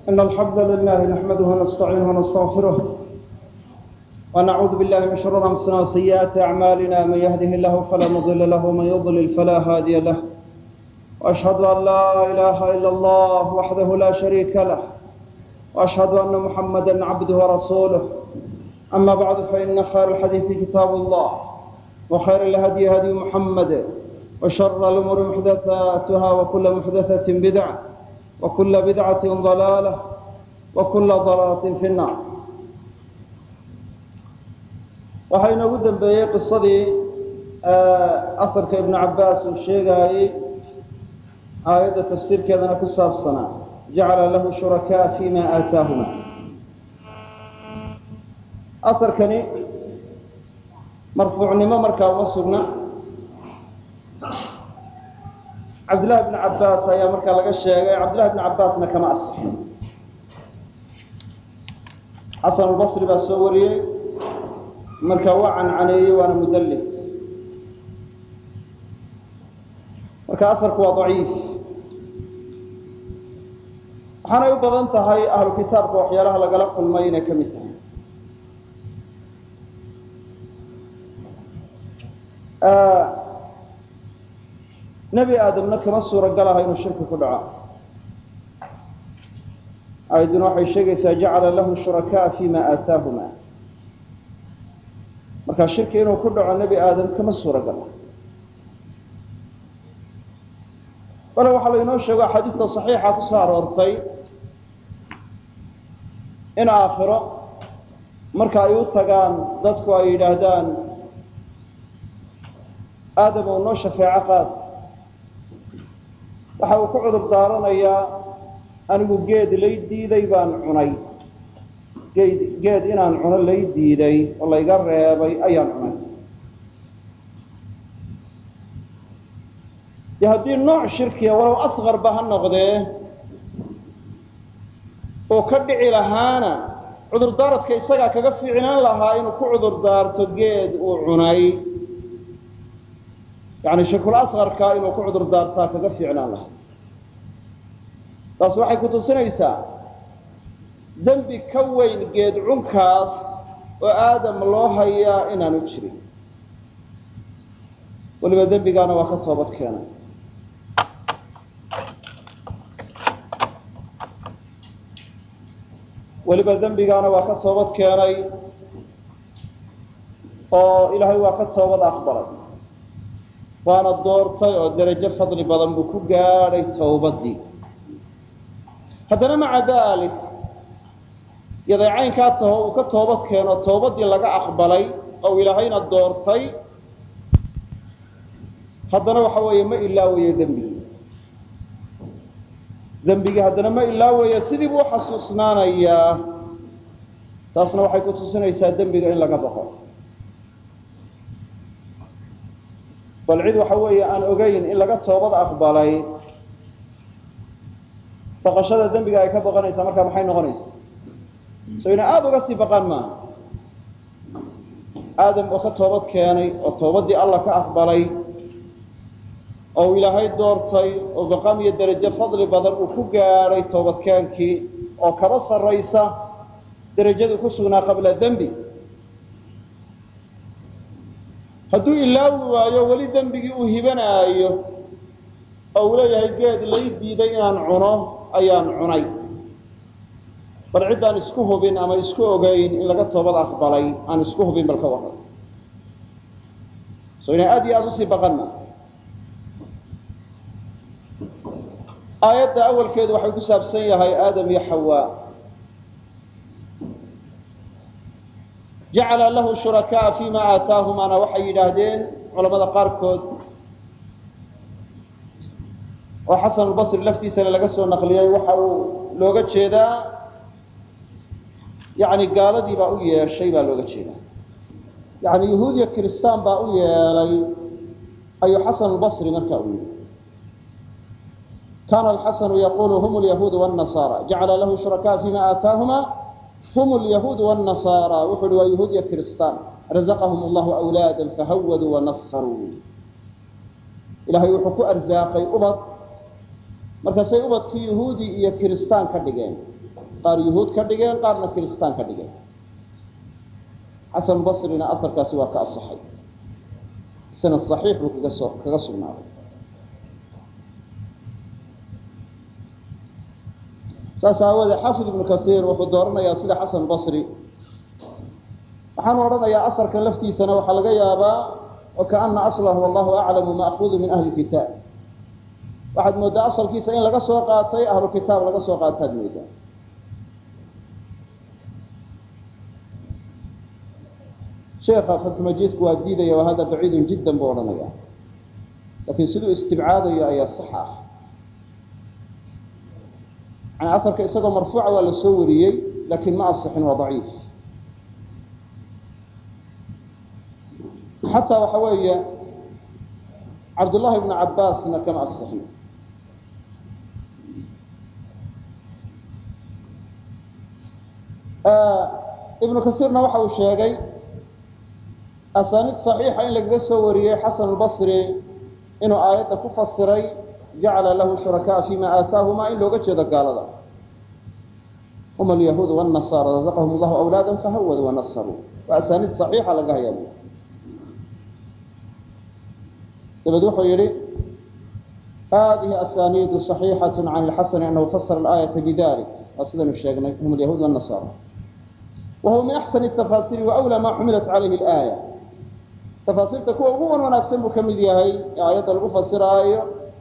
إن الحمد لله نحمده ونستعينه ونستغفره ونعوذ بالله من شرور أنفسنا وسيئات أعمالنا من يهده الله فلا مضل له ومن يضلل فلا هادي له وأشهد أن لا إله إلا الله وحده لا شريك له وأشهد أن محمدا عبده ورسوله أما بعد فإن خير الحديث كتاب الله وخير الهدي هدي محمد وشر الأمور محدثاتها وكل محدثة بدعة وكل بدعة ضلالة وكل ضلالة في النار waxaa inoogu dambeeyey qisadii afarka ibnu cabaas uu sheegaayey aayadda tafsiirkeedana ku saabsanaa jacala lahu shurakaa fima aataahuma aarkani marfuucnimo markaa uma sugna cabdillahi bni cabaas ayaa markaa laga sheegay cabdillahi bni cabaasna kama asixin xasan albasri baa soo wariyey marka waa cancaneeyey waana mudallis marka afarku waa daciif waxaanay u badan tahay ahlu kitaabka waxyaalaha lagala kulmay inay ka mid tahay nebi aadamna kama suura galaha inuu shirki ku dhaco aayaduna waxay sheegaysaa jacala lahu shurakaa fima aataahuma markaa shirki inuu ku dhaco nebi aadam kama suura gala bale waxaa laynoo sheego axaadiista saxiixa ku soo aroortay in aakhiro marka ay u tagaan dadku ay yidhaahdaan aadam ou noo shafeeco qaad waxa uu ku cudur daaranayaa anigu geed lay diiday baan cunay geed geed inaan cuno lay diiday oo layga reebay ayaan cunay dee haddii nooc shirkiya walow asqarba ha noqdee oo ka dhici lahaana cudurdaaradka isagaa kaga fiicnaan lahaa inuu ku cudur daarto geed uu cunay yani shirkul asqarka inuu ku cudur daartaa kaga fiicnaan lahaa taas waxay ku tusinaysaa dembi ka weyn geed cunkaas oo aadam loo hayaa inaanu jirin weliba dembigaana waa ka toobad keenay weliba dembigaana waa ka toobad keenay oo ilaahay waa ka toobad aqbalay waana doortay oo derajo fadli badan buu ku gaadhay towbaddii haddana maca dalik yaday caynkaa taho uu ka toobad keeno toobaddii laga aqbalay oo ilaahayna doortay haddana waxa weeye ma ilaawayo dembigii dembigii haddana ma ilaawayo sidii buu uxasuusnaanayaa taasna waxay ku tusinaysaa dembiga in laga baqo bal cid waxa weeye aan ogeyn in laga toobad aqbalay baqashada dembiga ay ka baqanaysaa markaa maxay noqonaysa so inay aada uga sii baqaan maaha aadam oo ka toobad keenay oo toobaddii allah ka aqbalay oo ilaahay doortay oo baqam iyo derajo fadli badan uu ku gaadhay toobadkeenkii oo kaba sarraysa derajadu ku sugnaa qabla dembi hadduu ilaawi waayo weli dembigii uu hibanaayo oo uu leeyahay geed lay diiday inaan cuno ayaan cunay bal ciddaan isku hubin ama isku ogeyn in laga toobad aqbalay aan isku hubin bal ka waran so inay aada iyo aada usii baqanna aayadda awalkeedu waxay ku saabsan yahay aadam iyo xawaa jacala lahu shurakaa fima aataahumaana waxay yidhaahdeen culamada qaarkood oo xasan albasri laftiisana laga soo naqliyey waxa uu looga jeedaa yani gaaladii baa u yeeshay baa looga jeedaa yani yahuudiya kiristaan baa u yeelay ayuu xasan albasri markaa u yidhi kana alxasanu yaqulu hum lyahuudu wاnasara jacala lahu shurakaa fima aataahuma hum lyahuudu wاnasara wuxu uhi waa yahuudiya kiristaan razaqahum allahu awlaada fahawaduu wanasaruu ilahay wuxuu ku arsaaqay ubad markaasay ubadkii yahuudi iyo kiristaan ka dhigeen qaar yuhuud ka dhigeen qaarna kiristaan ka dhigeen xasan basrina aharkaasi waa ka asaxay sanad saxiix buu kaga soo kaga sugnaaday saas aawoodee xaafid ibnu kasiir wuxuu dooranayaa sida xasan basri waxaanu odhanayaa asarkan laftiisana waxaa laga yaabaa wakaana aslahu wallahu aclamu maakuudu min ahli kitaab waxaad mooddaa asalkiisa in laga soo qaatay ahlu kitaab laga soo qaataad mooddaa sheekha fatxumajiidku waa diidaya wa hada baciidun jiddan buu odhanaya laakiin siduu istibcaadayo ayaa sax ah yani aharka isagoo marfuuca waa la soo wariyey laakiin ma asixin waa daciif xataa waxa weeye cabdullahi ibnu cabbaasna kama asixin ibnu kasiirna waxa uu sheegay asaaniid saxiixa in lagaga soo wariyey xasan albasri inuu aayadda ku fasiray jacala lahu shurakaa fima aataahuma in looga jeedo gaalada hum alyahuud wاnasaara razaqahum allahu awlaada fahawadu wanasaruu waa asaaniid saxiixa laga hayaa dabed wuxuu yihi hadihi asaniidu صaxiixaة can اlxasani anahu fasara اlآayaةa bidalik waa sidaynu sheegnay hum alyahuud wالnasaara wa huwa min axsan التafaasiri waأwlى ma xumilat calayhi اlآaya tafaasiirta kuwa ugu wan wanaagsan buu ka mid yahay ee aayadda lagu fasiraayo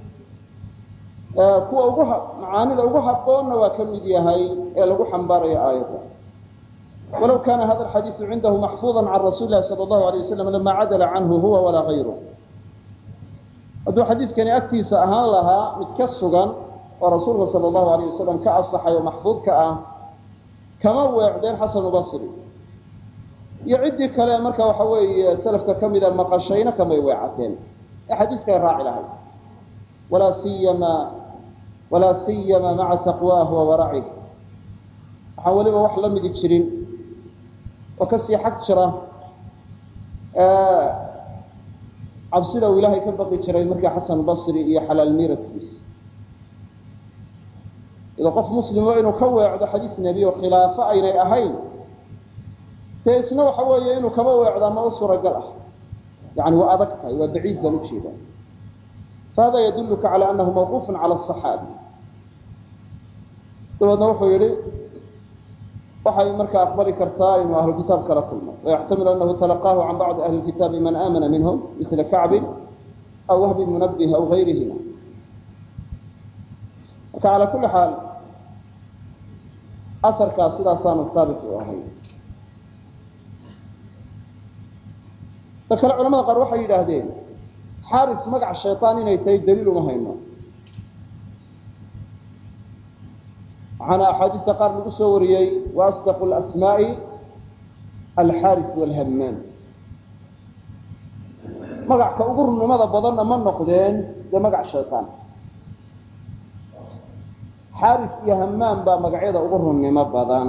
kuwa ugu macaanida ugu haboonna waa ka mid yahay ee lagu xambaarayo aayadda walow kana hada alxadiisu cindahu maxfuuظa can rasuuli lahi salى اllahu alيه waslam lama cadala canhu huwa walaa غayru hadduu xadiidkani agtiisa ahaan lahaa mid ka sugan oo rasuulka sala allahu alayh wasalam ka asaxay oo maxfuudka ah kama weecdeen xasanu basri iyo ciddii kale marka waxa weeye salafka ka mida maqashayna kamay weecateen ee xadiiskay raaci lahayd walaa siyama walaa siyama maca taqwaahu wa waracih waxaan weliba wax la midi jirin oo kasii xag jira cabsida uu ilaahay ka baqi jiray markii xasan basri iyo xalaal miiradkiis ida qof muslimo inuu ka weecdo xadiis nebi oo khilaafo aynay ahayn dee isna waxa weeye inuu kaba weecdaa ma u suuragal ah yani waa adag tahay waa baciid baan ujeeda fahada yadulluka cala anahu mawquufun cala aصaxaabi dabeedna wuxuu yihi waxay markaa aqbali kartaa inuu ahlu kitaab kala kulmo wayaxtamilu anahu talaqaahu can bacdi ahli kitaabi man aamana minhum misla kacbin aw wahbi munabih aw gayrihima marka calaa kulli xaal asarkaas sidaasaanu haabit u ahay ta kale culamada qaar waxay yidhaahdeen xaaris magac shayطaan inay tahay daliil uma hayno waxaana axaadiista qaar lagu soo wariyey waasdaqu lasmaa'i alxaaris walhammaan magacka ugu runnimada badanna ma noqdeen dee magac shayطaan xaaris iyo hammaan baa magacyada ugu runnimo badan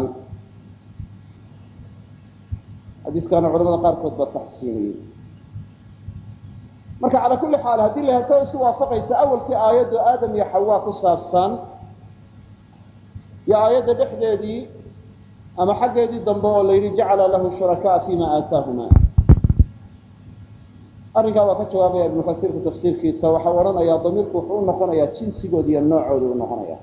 xadiiskaana culamada qaarkood baa taxsiiniyey marka calaa kulli xaal haddii la hasa isu waafaqaysa awalkii aayaddu aadam iyo xawaa ku saabsan iyo aayadda dhexdeedii ama xaggeedii dambe oo la yidhi jacala lahu shurakaa fima aataahuma arrinkaa waa ka jawaabaya ibnu kasiirku tafsiirkiisa waxau odhanayaa damiirku wuxuu u noqonayaa jinsigooda iyo noocooda u noqonaya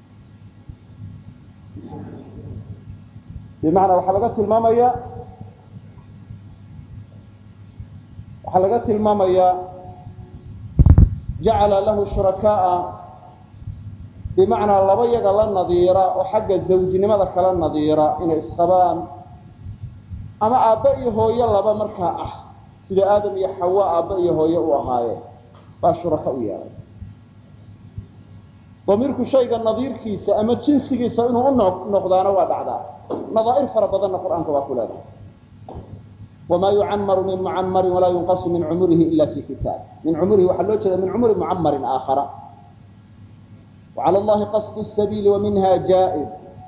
bimacnaa waxaa laga tilmaamaya waxaa laga tilmaamayaa jacala lahu shurakaaa bimacnaa laba yaga la nadiira oo xagga zawjnimada kala nadiira inay isqabaan ama aabbe iyo hooyo laba markaa ah sida aadam iyo xawa aabbe iyo hooyo u ahaayeen baa shuraka u yeelay damiirku shayga nadiirkiisa ama jinsigiisa inuu u noqdaana waa dhacdaa nadaa'ir fara badanna qur-aanka waa ku leedahay wamaa yucamaru min mucamarin walaa yunqasu min cumurihi ila fi kitaab min cumurihi waxaa loo jeeda min cumuri mucamarin aakhara wacala allahi qasdu sabiili wa minha jaa-ir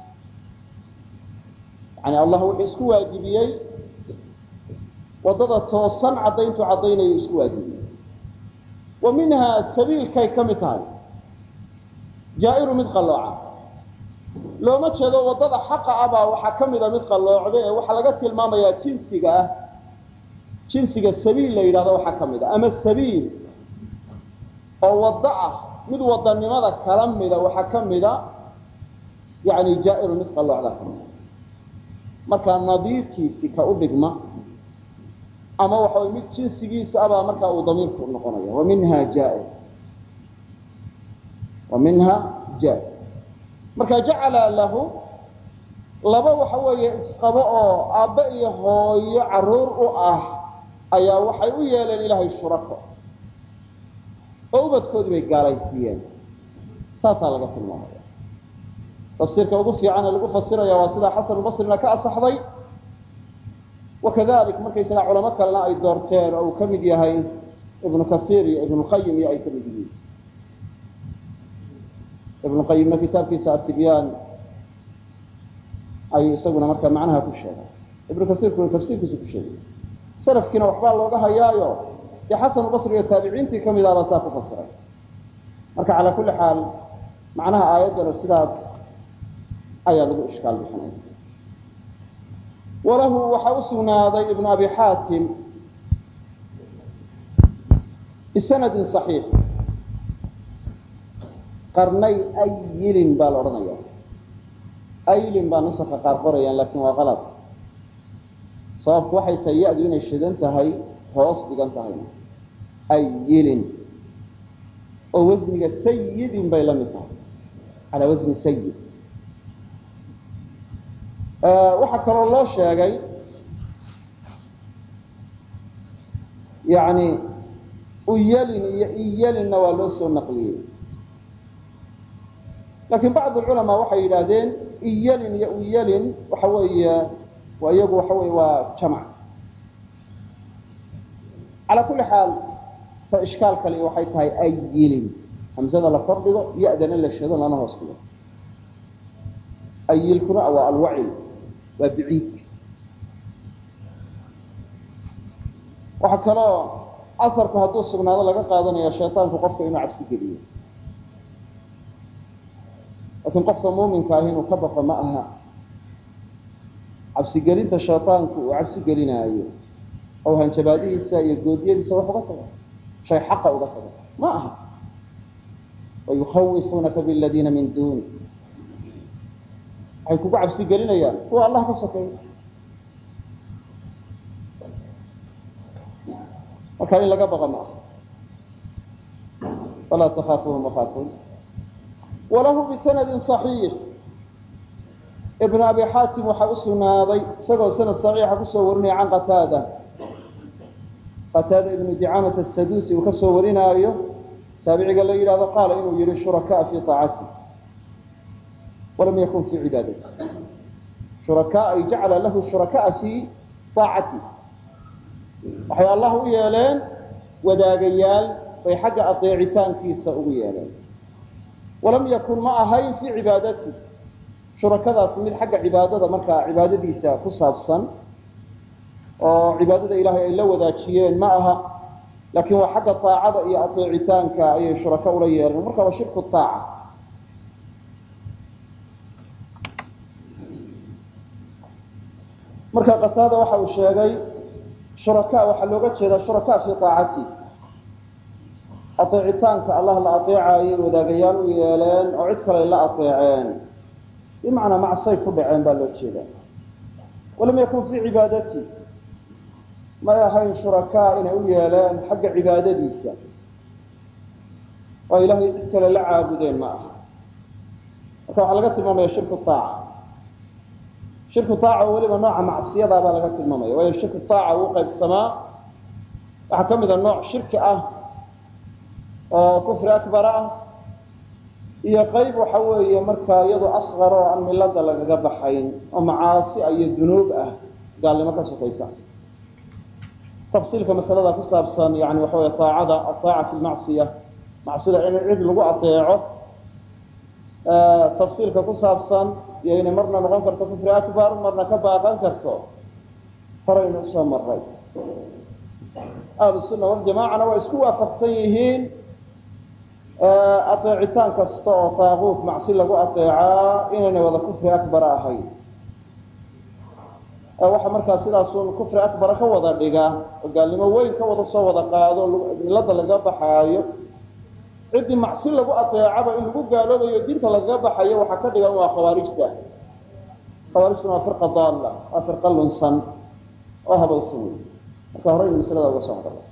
yani allah wuxuu isku waajibiyey waddada toosan caddayntu caddaynayo isku waajibiyey wa minhaa sabiilkay ka mid tahay jaa-iru mid qallooca looma jeedo waddada xaqa ah baa waxaa ka mida mid qalloocda ee waxaa laga tilmaamayaa jinsiga ah jinsiga sabiil la yidhahdo waxaa ka mid a ama sabiil oo waddo ah mid wadanimada kala mida waxaa ka mida yani jaa'iru mid qalloocdaa ka mida markaa nadiirkiisi ka u dhigma ama waxa way mid jinsigiisa abaa markaa uu damiirku noqonaya wa minha jaair wa minha jaair marka jacala lahu laba waxa weeye isqabo oo aabbe iyo hooyo caruur u ah ayaa waxay u yeeleen ilaahay shurako oo ubadkoodii bay gaalaysiiyeen taasaa laga tilmaamaya tafsiirka ugu fiican ee lagu fasiraya waa sidaa xasanulbasrina ka asaxday wakadalik markaysaga culamo kalena ay doorteen oo uu ka mid yahay ibnu kasiir iyo ibnulqayim iyo ay ka mid yihiin ibnuqayimna kitaabkiisa atibyaan ayuu isaguna markaa macnaha ku sheegay ibnu kasiirkuna tafsiirkiisa ku sheegay salafkiina waxbaa looga hayaayo dee xasanulbasri iyo taabiciintii ka mid ahbaa saa ku fasiray marka calaa kulli xaal macnaha aayaddana sidaas ayaa lagu ishkaal bixinaya walahu waxaa u sugnaaday ibnu abi xaatim bisanadin صaxiix qarnay ayilin baa la odhanaya aylin baa nusaka qaar qorayaan lakin waa qalad sababku waxay tahay ya-du inay shidan tahay hoos dhigan tahayna ayilin oo wasniga sayidin bay la mid tahay calaa wasni sayid waxaa kaloo loo sheegay yani uyalin iyo iyalinna waa loo soo naqliyey lakin bacd culamaa waxay yidhaahdeen iyalin iyo uyalin waxa weeye waa iyagu waxa wey waa jamc calaa kulli xaal ta ishkaal kale waxay tahay ayilin hamsada la kor dhigo ya-dana la shado lana hoos dhigo ayilkuna waa alwacil waa biciidka waxaa kaloo asarku hadduu sugnaado laga qaadanaya shaytaanku qofka inuu cabsi geliyo laakiin qofka muuminka ahi inuu ka baqo ma aha cabsigelinta shaytaanku uu cabsi gelinaayo oo hanjabaadihiisa iyo goodiyadiisa wax uga tago shay xaqa uga tago ma aha wayukhawifunaka biladiina min duuni waxay kugu cabsi gelinayaan kuwa allah ka sokeeya marka in laga baqa ma aha falaa takaafuuhum wakaafuun walahu bisanadi صaxiix ibn abi xaatim waxaa u sugnaaday isagoo sanad صaxiixa kusoo warinaya can qataada qataada ibnu dicaamat asadusi uu ka soo warinaayo taabiciga la yidhahdo qaala inuu yihi shurakaa fi aacati walam yakun fi cibaadati shurakaa ay jacala lahu shurakaa fi aacati waxay allah u yeeleen wadaagayaal bay xagga adeecitaankiisa ugu yeeleen walam yakun ma ahayn fii cibaadati shurakadaas mid xagga cibaadada markaa cibaadadiisa ku saabsan oo cibaadada ilaahay ay la wadaajiyeen ma aha laakiin waa xagga aacada iyo adeecitaanka ayay shuraka ula yeeleen marka waa shirku aaca marka qataada waxa uu sheegay shuraka waxaa looga jeedaa shuraka fi aacati adeecitaanka allah la adeecayay wadaagayaal u yeeleen oo cid kale la adeeceen bimacnaa macsay ku dhaceen baa loo jeedaa walam yakun fii cibaadati may ahayn shurakaa inay u yeeleen xagga cibaadadiisa oo ilaahay cid kale la caabudeen ma aha marka waxaa laga tilmaamaya shirku aaca shirku aaca oo weliba nooca macsiyada baa laga tilmaamaya waayo shirku aaca uu qaybsamaa waxaa ka mida nooc shirki ah oo kufri akbar ah iyo qayb waxa weeye markaa iyadu asqar oo aan milada lagaga baxayn oo macaasi iyo dunuub ah gaalnimo ka sokaysa tafsiilka masalada ku saabsan yani waxa wey aacada aaaca fi lmacsiya macsida in cid lagu adeeco tafsiilka ku saabsan iyo inay marna noqon karto kufri akbar marna ka baaqan karto horaynu usoo maray ahlu sunna waljamacana waa isku waafaqsan yihiin ateecitaan kasta oo taaquut macsi lagu ateecaa inaynay wada kufri akbara ahayn waxa markaa sidaasun kufri akbara ka wada dhiga oo gaalnimo weyn ka wada soo wada qaado milada lagaga baxaayo ciddii macsi lagu ateecaba in lagu gaaloobayo diinta lagaga baxayo waxaa ka dhigan waa khawaarijta khawaarijtuna waa firqa daalla waa firqa lunsan oo habaysan wey marka horeynu maslada uga soo noqona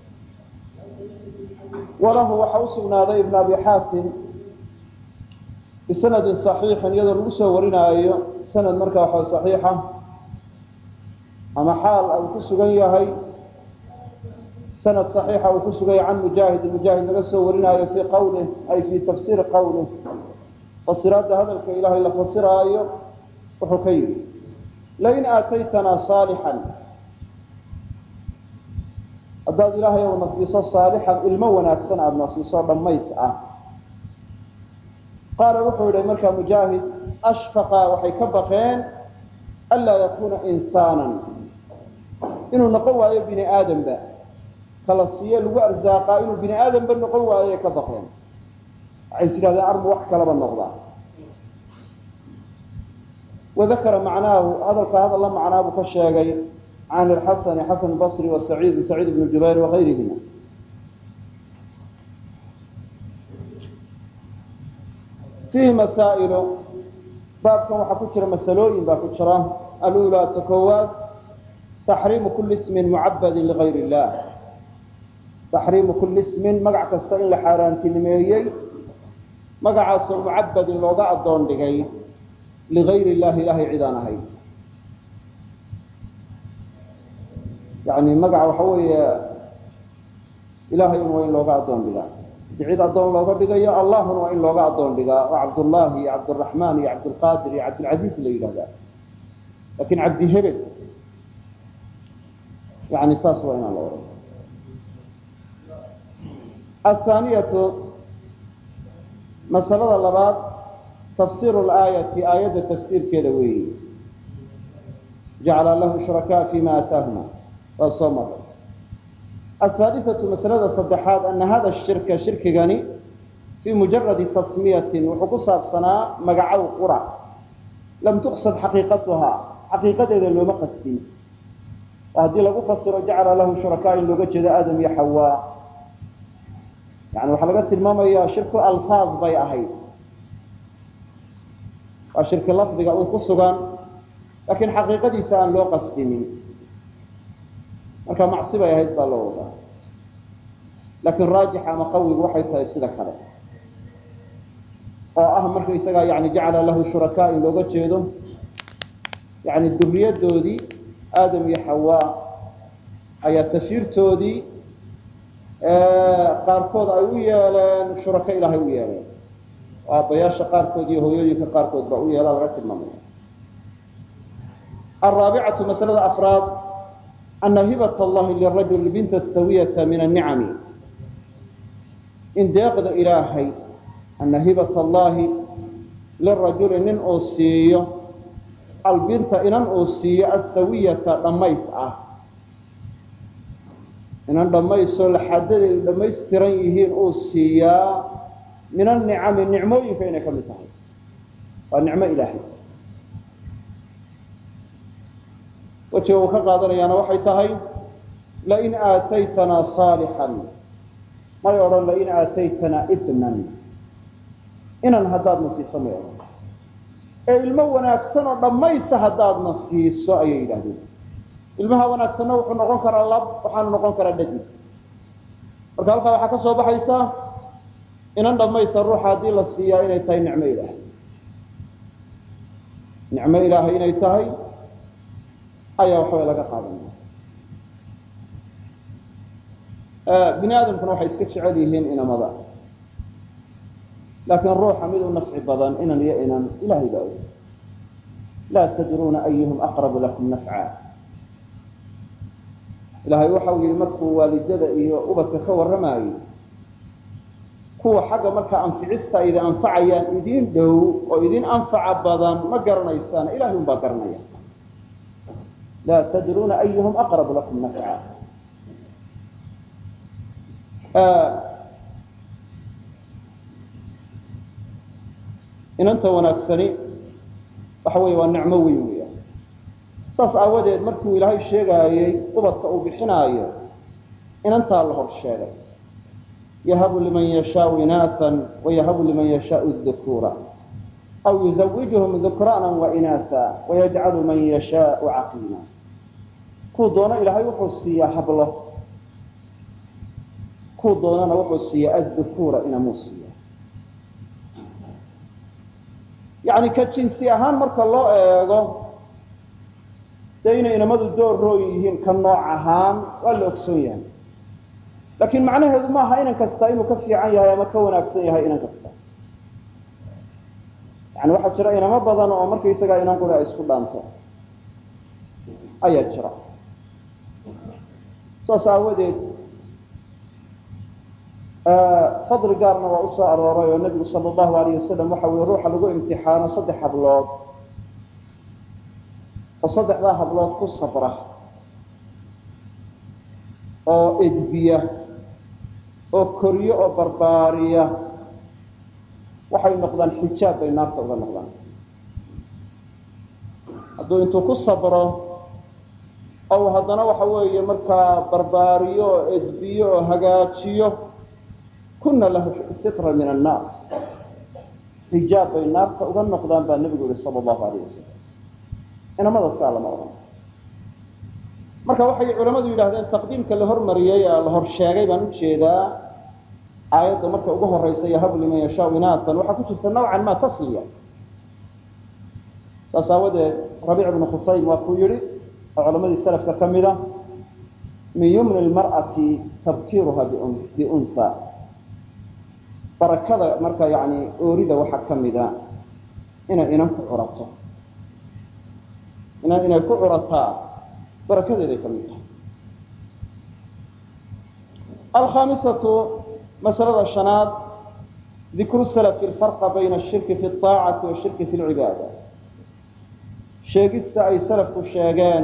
walahu waxaa usugnaaday ibn abi xaatim bisanadin صaxiixin iyadoo lagu soo warinaayo sanad marka waxa صaxiixa ama xaal uu ku sugan yahay sanad صaxiixa uu ku sugan yahay can mujaahid mujaahid laga soo warinaayo fii qawlih ay fii tafsiiri qawlih fasiraadda hadalka ilaahay la fasiraayo wuxuu ka yidhi lain aataytanaa صaalixan haddaad ilaahay ou na siiso saalixan ilmo wanaagsan aada na siiso dhammays ah qaala wuxuu yihi markaa mujaahid ashfaqa waxay ka baqeen anlaa yakuuna insaanan inuu noqon waayo bini aadamba kala siiye lagu arsaaqaa inuu bini aadamba noqon waayoay ka baqeen waxay is yidhahdeen armu wax kalaba noqdaa wadakara macnaahu hadalka hadalla macnaa buu ka sheegay can ilxasani xasan basri wa saciid saciid ibn jubayr wagayrihima fiihi masaa'ilu baabkan waxaa ku jira masalooyin baa ku jira alulaa ta koowaad taxriimu kuli ismin mucabadin ligayr illah taxriimu kuli ismin magac kasta in la xaaraantinimeeyey magacaasoo mucabadin looga addoon dhigay ligayr illahi ilahay cid aan ahayn yani magaca waxa weeye ilahay un waa in looga addoon dhigaa hadii cid addoon looga dhigayo allahuna waa in looga addoon dhigaa oo cabdullahi iyo cabdiraxmaan iyo cabdulqaadir iyo cabdilcaziiz la yidhahdaa lakin cabdi hebel yani saas waa inaan la ohan athaaniyatu masalada labaad tafsiru laayati aayadda tafsiirkeeda weeyi jacala lahu shurakaa fima aataahuma waa soo maray ahaalisatu masalada saddexaad ana hada shirka shirkigani fii mujaradi tasmiyatin wuxuu ku saabsanaa magacow qura lam tuqsad xaqiiqatuhaa xaqiiqadeeda looma qasdin oo haddii lagu fasiro jacala lahu shurakaa in looga jeedo aadam iyo xawaa yani waxaa laga tilmaamayaa shirku alfaad bay ahayd waa shirki lafdiga un ku sugan laakiin xaqiiqadiisa aan loo qasdinin marka macsi bay ahayd baa loo wadaa laakiin raajixa ama qawigu waxay tahay sida kale oo ah marka isagaa yani jacala lahu shurakaa in looga jeedo yani duriyadoodii aadam iyo xawaa ayaa tafiirtoodii qaarkood ay u yeeleen shurako ilaahay u yeeleen oo aabbayaasha qaarkood iyo hooyooyinka qaarkood baa u yeelaa laga tilmaamaya araabicatu masalada afraad ana hibat allahi lirajuli binta sawiyata min anicami in deeqda ilaahay ana hibat allahi lirajuli nin uu siiyo albinta inan uu siiyo asawiyata dhammays ah inan dhammaysoo laxadadeedu dhammaystiran yihiin uu siiyaa min anicami nicmooyinka inay ka mid tahay waa nicmo ilaahay wejiga uu ka qaadanayaana waxay tahay lain aataytanaa saalixan may odhan lain aataytanaa ibnan inan haddaadna siiso may odhan ee ilmo wanaagsan oo dhammaysa haddaadna siiso ayay yidhahdeen ilmaha wanaagsanna wuxuu noqon karaa lab waxaanu noqon karaa dhadig marka halkaa waxaa ka soo baxaysaa inan dhammaysa ruuxa haddii la siiyaa inay tahay nicmo ilaahay nicmo ilaahay inay tahay ayaa waxaway laga qaadanaya bini aadamkuna waxay iska jecel yihiin inamada laakiin ruuxa mid u nafci badan inan iyo inan ilahay baa og laa tadruuna ayuhum aqrabu lakum nafca ilaahay waxa uu yihi markuu waalidada iyo ubadka ka warramaayey kuwa xagga markaa anficista ay idin anfacayaan idin dhow oo idin anfaca badan ma garanaysaan ilahay un baa garanaya laa tadruuna ayuhum aqrabu lakum nafca inanta wanaagsani waxa weeye waa nicmo weyn weeyaan saas aawadeed markuu ilaahay sheegaayey ubadka uu bixinaayo inantaa la hor sheegay yahabu liman yashaau inaathan wayahabu liman yashaau dukuura aw yuzawijuhum dukraana wainaatha wayajcalu man yashaau caqiima kuu doono ilaahay wuxuu siiyaa hablo kuu doonana wuxuu siiyaa addukuura inamuu siiya yani ka jinsi ahaan marka loo eego dee inay inamadu door rooy yihiin ka nooc ahaan waa la ogsoon yahay laakiin macnaheedu maaha inan kasta inuu ka fiican yahay ama ka wanaagsan yahay inan kasta yani waxaa jira inamo badan oo markaysagaa inan quri ay isku dhaanto ayaa jira saas aawadeed fadli gaarna waa usoo arooray oo nebigu sala allahu alayh wasalam waxa weye ruuxa lagu imtixaano saddex hablood oo saddexdaa hablood ku sabra oo edbiya oo koriyo oo barbaariya waxay noqdaan xijaab bay naarta uga noqdaan hadduu intuu ku sabro ou haddana waxa weeye markaa barbaariyo oo edbiyo oo hagaajiyo kuna lahu sitra min annaar xijaab bay naarta uga noqdaan baa nebigu yihi sala allahu alayh wasalam inamada saa lama odhan marka waxay culamadu yidhahdeen taqdiimka la hormariyey la hor sheegay baan ujeedaa aayadda marka ugu horeysa yahabu liman yashaau inaasan waxaa ku jirta nawcan ma tasliya saas aawadeed rabiic ibnu khusaym waa kuu yihi oo culamadii salafka ka mida min yumni lmar'ati tabkiiruha biuntha barakada marka yani oorida waxaa ka mida inay inan ku curato inan inay ku curataa barakadeeday ka mid tahay alkhaamisatu masalada shanaad dikru salafi alfarqa bayna ashirki fi aacati washirki fi lcibaada sheegista ay salafku sheegeen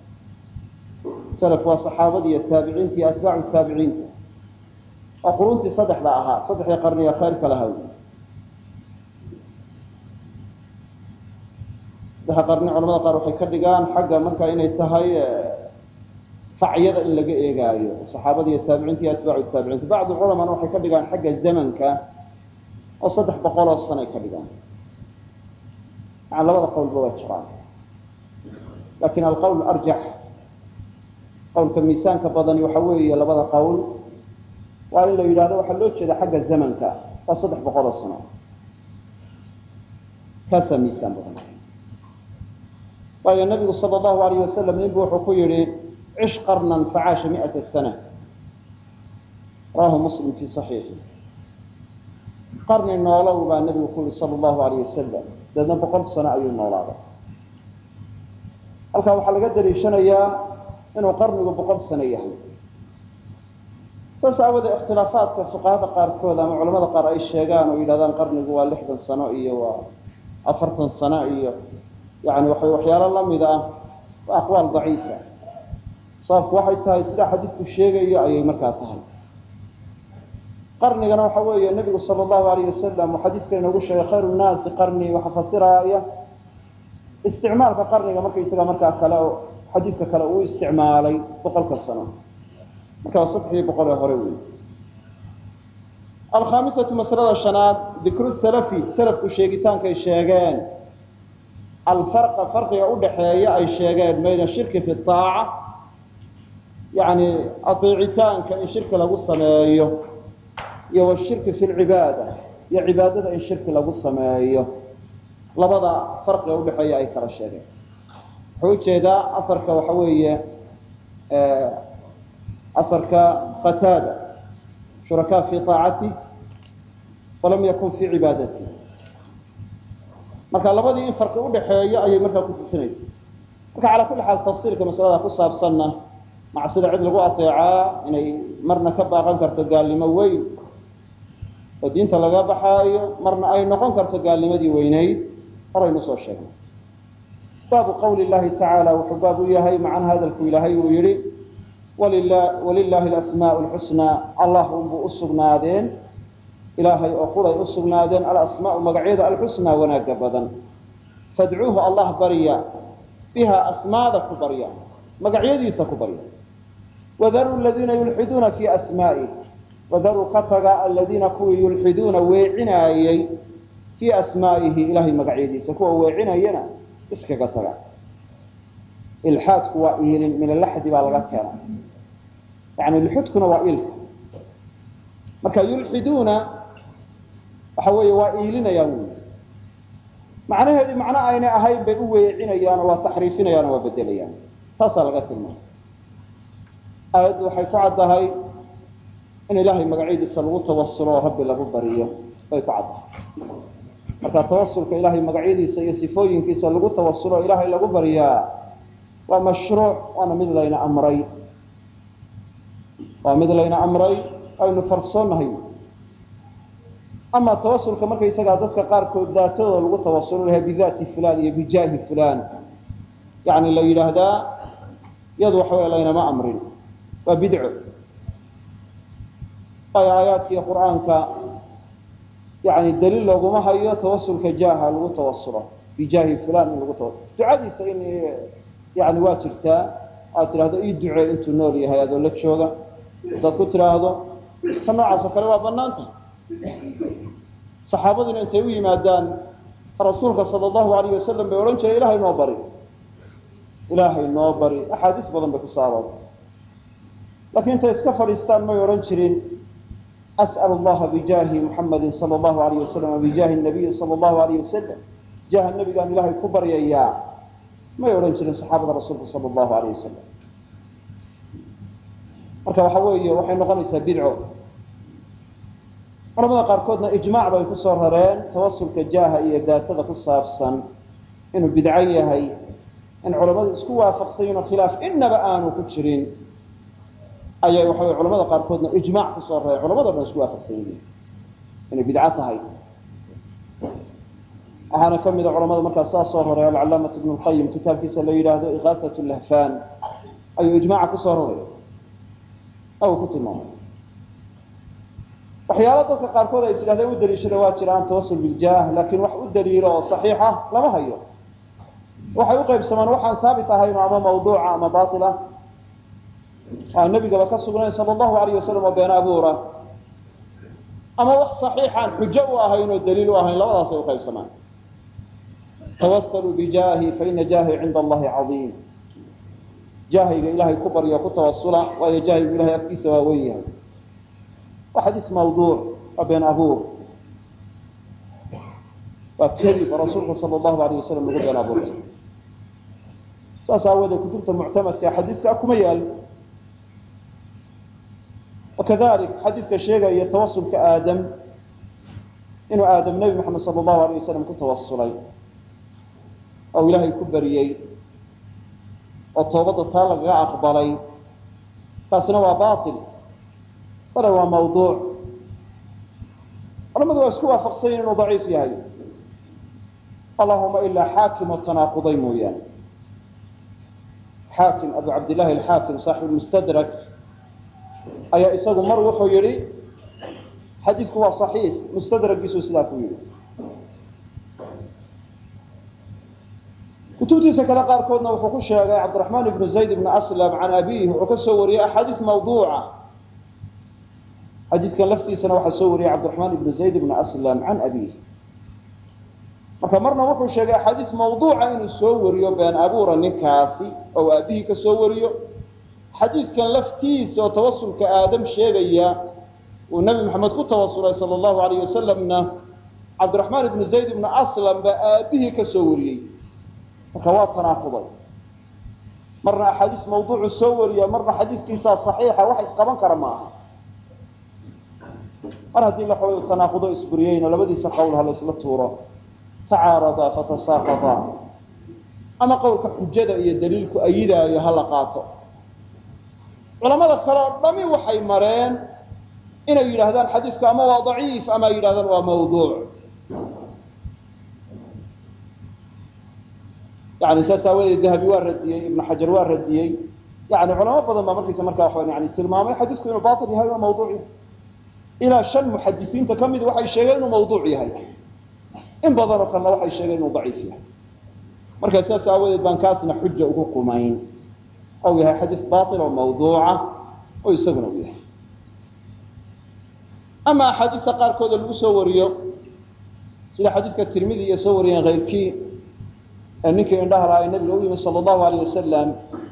salaf waa saxaabadii iyo taabiciinta iyo atbaacu taabiciinta waa quruntii saddexda ahaa saddexdii qarniga khayrka lahaa saddexa qarni culamada qaar waxay ka dhigaan xagga marka inay tahay facyada in laga eegaayo saxaabada iyo taabiciinta iyo atbaacu taabiciinta bacdu culamana waxay ka dhigaan xagga zamanka oo saddex boqol oo sanay ka dhigaan maa labada qowlba waa jiraan lakin alqowl arjax qowlka miisaanka badani waxa weeye labada qowl waa in la yidhahdo waxaa loo jeeda xagga zamanka waa saddex boqol oo sano kaasaa miisaan badan waayo nabigu sal allahu alayh wasalam ninbu wuxuu ku yihi cish qarnan facaasha miata sana rawahu muslim fi saxiixi qarni noolow baa nabigu ku yihi sal allahu alayh wasalam dabeedna boqol sano ayuu noolaaday halkaa waxaa laga daliishanayaa inuu qarnigu boqol sano yahay saas aawadee ikhtilaafaadka fuqahada qaarkood ama culamada qaar ay sheegaan oo yidhahdaan qarnigu waa lixdan sano iyo waa afartan sano iyo yani waxay waxyaalo lamid ah waa aqwaal daciifa sababku waxay tahay sidaa xadiisku sheegayo ayay markaa tahay qarnigana waxa weeye nebigu sala allahu alayh wasalam uu xadiiska inoogu sheegay khayru nnaasi qarni waxa fasiraaya isticmaalka qarniga markaysaga markaa kale xadiiska kale uu isticmaalay boqolka sano marka waa saddexdii boqol ee hore wey alkhaamisatu masalada shanaad dikru salafi salafku sheegitaankay sheegeen alfarqa farqiga udhaxeeya ay sheegeen bayna shirki fi aaca yani adeecitaanka in shirki lagu sameeyo iyo washirki fi lcibaada iyo cibaadada in shirki lagu sameeyo labada farqiga udhaxeeya ay kala sheegeen wuxuu ujeedaa asarka waxa weeye asarka qataada shurakaa fi aacati walam yakun fi cibaadati marka labadii in farqi udhaxeeyo ayay markaa ku tusinaysa marka calaa kulli xaal tafsiilka masalada ku saabsanna macsida cid lagu ateecaa inay marna ka baaqan karto gaalnimo weyn oo diinta laga baxaayo marna ay noqon karto gaalnimadii weynayd horaynu soo sheegnay baabu qawli llahi tacaala wuxuu baab u yahay macana hadalku ilaahay uu yihi walilahi alasmaau lxusnaa allah unbuu u sugnaadeen ilaahay oo quray u sugnaadeen alasmaau magacyada alxusnaa wanaagga badan fadcuuhu allah barya biha asmaada ku barya magacyadiisa ku barya wadaruu ladiina yulxiduuna fii asmaa'ih wadaruu ka taga aladiina kuwii yulxiduuna weecinaayey fii asmaa'ihi ilahay magacyadiisa kuwa weecinayana iskaga taga ilxaadku waa iilin min alaxdi baa laga keena yani lxudkuna waa ilka marka yulxiduuna waxa weeye waa iilinayaan wy macnaheedii macno aynay ahayn bay u weecinayaan oo waa taxriifinayaan oo waa bedelayaan taasaa laga tilmaamay aayaddu waxay ku caddahay in ilaahay magacyadiisa lagu tawasulo oo rabbi lagu bariyo bay ku caddahay marka tawasulka ilaahay magacyadiisa iyo sifooyinkiisa lagu tawasulo o ilaahay lagu baryaa waa mashruuc waana mid layna amray waa mid layna amray aynu farsoonnahay ama tawasulka markaysagaa dadka qaarkood daatadooda lagu tawasulo laha bidaati fulan iyo bijaahi fulan yani la yidhaahdaa iyadu waxa wey laynama amrin waa bidco waayo aayaadkii qur'aanka yani daliil looguma hayo tawasulka jaaha lagu tawasulo bijaahi fulan in lagu tawasul ducadiisa in yani waa jirtaa aad tidhahdo ii ducee intuu nool yahay adoo la jooga haddaad ku tidhaahdo ta noocaas oo kale waa banaanta saxaabaduna intay u yimaadaan rasuulka sal allahu alayh wasalam bay odhan jireen ilahay noo bari ilaahay noo bari axaadiis badan bay kusoo aroortay laakiin intay iska fadhiistaan may odhan jirin as'al allaha bijaahi muxamadin sal allahu alayh wasalam bijaahi nabiyi sal allahu alayh wasalam jaaha nebigaan ilaahay ku baryayaa may odhan jirin saxaabada rasuulka sal allahu alayh wasalam marka waxa weeye waxay noqonaysaa bidco culamada qaarkoodna ijmaac bay kusoo rareen tawasulka jaaha iyo daatada ku saabsan inuu bidco yahay in culamadu isku waafaqsanyiin oo khilaaf inaba aanu ku jirin ayay waxa wey culamada qaarkoodna ijmaac kusoo rareen culamado dhan isku waafaqsan yihiin inay bidco tahay waxaana ka mida culamada markaas saa soo raray alcalaamatu ibnu lqayim kitaabkiisa la yidhaahdo ikaasat lahfan ayuu ijmaaca kusoo raray uu ku tilmaamay waxyaala dadka qaarkood ay is idhahdeen u daliishada waa jiraan tawasul biljaah laakiin wax u daliilo oo saxiixa lama hayo waxay u qaybsamaan waxaan saabit ahayno ama mawduuca ama baila aan nebigaba ka sugnayn sala allahu alayh wasalam oo been abuura ama wax saxiixaan xujo u ahayn oo daliil u ahayn labadaasay uqaybsamaan tawasaluu bijaahi faina jaahi cinda allahi caiim jaahayga ilaahay ku baryo ku tawasula waayo jaahaygu ilahay agtiisa waa weyn yahay waa xadiis mawduuc waa been abuur waa kadib rasuulka sal allahu alayh wasalam lagu been abuurtay saas aawoodee kutubta muctamadka xadiiska kuma yaal wakadalik xadiiska sheegaya tawasulka aadam inuu aadam nebi moxamed sal allahu alayh wasalam ku tawasulay oo ilaahay ku bariyey oo toobadda taa lagaga aqbalay taasina waa bail bale waa mawduuc culamadu waa isku waafaqsanyiin inuu daciif yahay allahuma ilaa xaakim oo tanaaquday mooyaane xaakim abu cabdillahi alxaakim saaxibu mustadrak ayaa isagu mar wuxuu yihi xadiidku waa صaxiix mustadragiisuu sidaa ku yihi kutubtiisa kale qaarkoodna wuxuu ku sheegay cabdiraxmaan ibnu zayd ibn aslam can abiih wuxuu ka soo wariyey axaadiis mawduuca xadiiskan laftiisana waxaa soo wariyey cabdiraxmaan ibnu zayd ibn aslam can abiih marka marna wuxuu sheegay axaadiis mawduuca inuu soo wariyo been abuura ninkaasi oo aabihii ka soo wariyo xadiiskan laftiisa oo tawasulka aadam sheegaya uu nebi maxamed ku tawasulay sala allahu alayh wasalamna cabdiraxmaan ibnu zayd ibnu aslam baa aabihii ka soo wariyey marka waa tanaaquday marna axaadiis mawduucu soo wariya marna xadiiskiisaa saxiixa wax isqaban kara ma aha mar haddii laxooy tanaaqudo isburiyeyna labadiisa qowl ha la isla tuuro tacaaradaa fatasaaqadaa ama qowlka xujada iyo daliilku ayidaayo ha la qaato culamada kale oo dhami waxay mareen inay yidhaahdaan xadiisku ama waa daciif ama ay yidhahdaan waa mawduuc yani saas aawadeed dahabi waa radiyey ibnu xajar waa radiyey yani culamo badan baa markiisa markaa wa yani tilmaamay xadiisku inuu bail yahay waa mawduuc yahay ilaa shan muxadisiinta ka mid waxay sheegeen inuu mawduuc yahay in badanoo kalena waxay sheegeen inuu daciif yahay markaa sidaas aawadeed baan kaasna xuja ugu qumayn ou yahay xadiis baail oo mawduuca oo isaguna u yahay ama axaadiista qaarkooda lagu soo wariyo sida xadiidka tirmidi iyo soo wariyeen kayrkii ee ninkii indhaha lahaa ee nabiga u yimi sala allahu alayh wasalam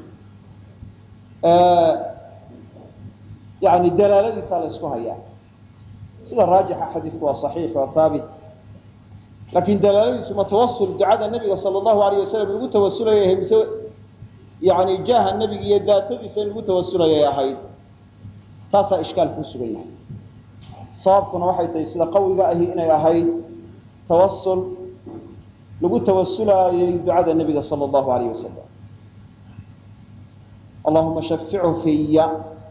yani dalaaladiisaa la isku hayaa sida raajixa xadiisku waa saxiix waa haabit laakiin dalaaladiisu ma tawasul ducada nabiga sala allahu alayh wasalam lagu tawasulaya mise yani jaaha nebiga iyo daatadiisa in lagu tawasulayay ahayd taasaa ishkaal ku sugan yahay sababkuna waxay tahay sida qawiga ahi inay ahayd tawasul lagu tawasulaayay ducada nebiga sala allahu alayh wasalam allahuma shafichu fiya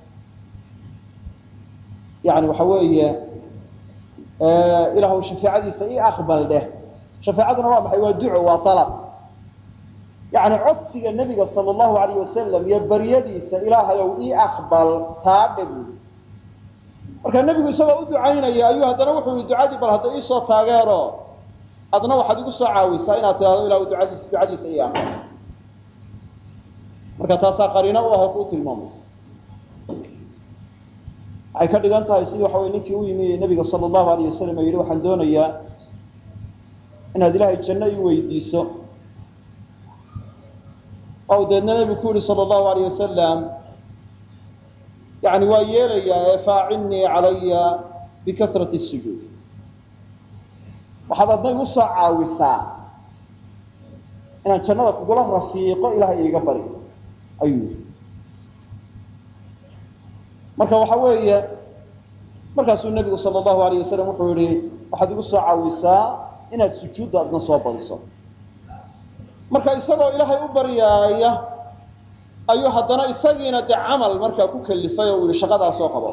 yani waxa weeye ilaahu shafeecadiisa ii aqbal dheh shafeecaduna waa maxay waa duco waa alab yani codsiga nebiga sala allahu alayh wasalam iyo baryadiisa ilaahayow ii aqbal taadhe buui marka nebigu isagoo u ducaynaya ayuu haddana wuxuu yihi ducadii bal hadda iisoo taageero adna waxaad igu soo caawisaa inaad tidhahdo ilahu duadiis ducadiisa ii aqbal marka taasaa qariino u aho kuu tilmaamaysa waxay ka dhigan tahay sidii waxa wey ninkii u yimi nebiga sala allahu alayh wasalam oo yidhi waxaan doonayaa inaad ilaahay janno ii weydiiso ou deedna nebigu ku yihi sala allahu alayh wasalam yani waa yeelayaa ee faacinnii calaya bikasrati sujuud waxaad adna igu soo caawisaa inaan jannada kugula rafiiqo ilahay iiga bari ayuu yihi marka waxa weeye markaasuu nebigu sala allahu alayh wasalam wuxuu yihi waxaad igu soo caawisaa inaad sujuudda adna soo badiso marka isagoo ilaahay u baryaaya ayuu haddana isagiina dee camal markaa ku kalifay oo uu yihi shaqadaa soo qabo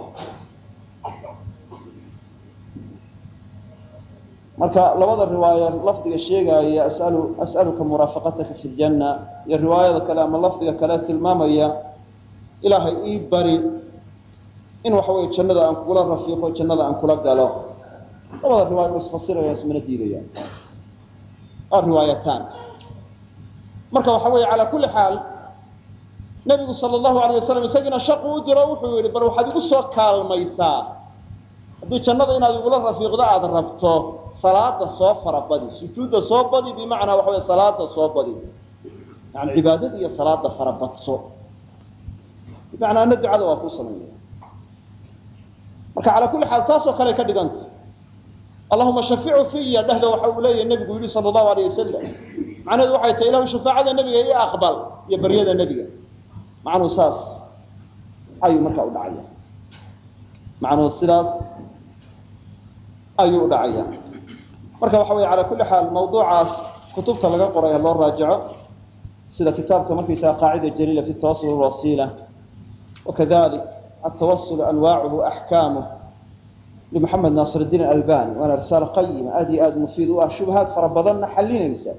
marka labada riwaayo lafdiga sheegaaya asalu as'aluka muraafaqataka fi ljanna iyo riwaayada kale ama lafdiga kale tilmaamaya ilaahay ii bari in waxa weye jannada aan kugula rafiiqo jannada aan kula galo labada riwaayo wa isfasiraya ismana diidayaan waa riwaayataan marka waxa weeye calaa kulli xaal nebigu sala allahu alayh wasalam isagiina shaqu u diro wuxuu yihi bal waxaad igu soo kaalmaysaa haddii jannada inaad igula rafiiqdo aada rabto salaada soo farabadi sujuudda soo badi bimacnaa waxa wey salaada soo badi yani cibaadada iyo salaada farabadso bimacnaa ana ducada waa kuu samaynaya marka calaa kulli xaal taasoo kale ka dhiganta allahuma shaficu fiya dhehda waxa uu leeyahy nebigu yihi sala allahu alayh wasalam macnaheedu waxay tahay ilahu shafaacada nebiga iyo aqbal iyo baryada nebiga macnuhu saas ayuu markaa u dhacaya macnuhu sidaas ayuu u dhacaya marka waxa wey calaa kulli xaal mawduucaas kutubta laga qoray ha loo raajico sida kitaabka markaysaga qaacida jaliila fi tawasul wasiila wakadalik atawasul anwaacuhu axkaamuh limuxamed naasir diin albani waana risaalo qayima aad iyo aada mufiid u ah shubahaad fara badanna xalinaysa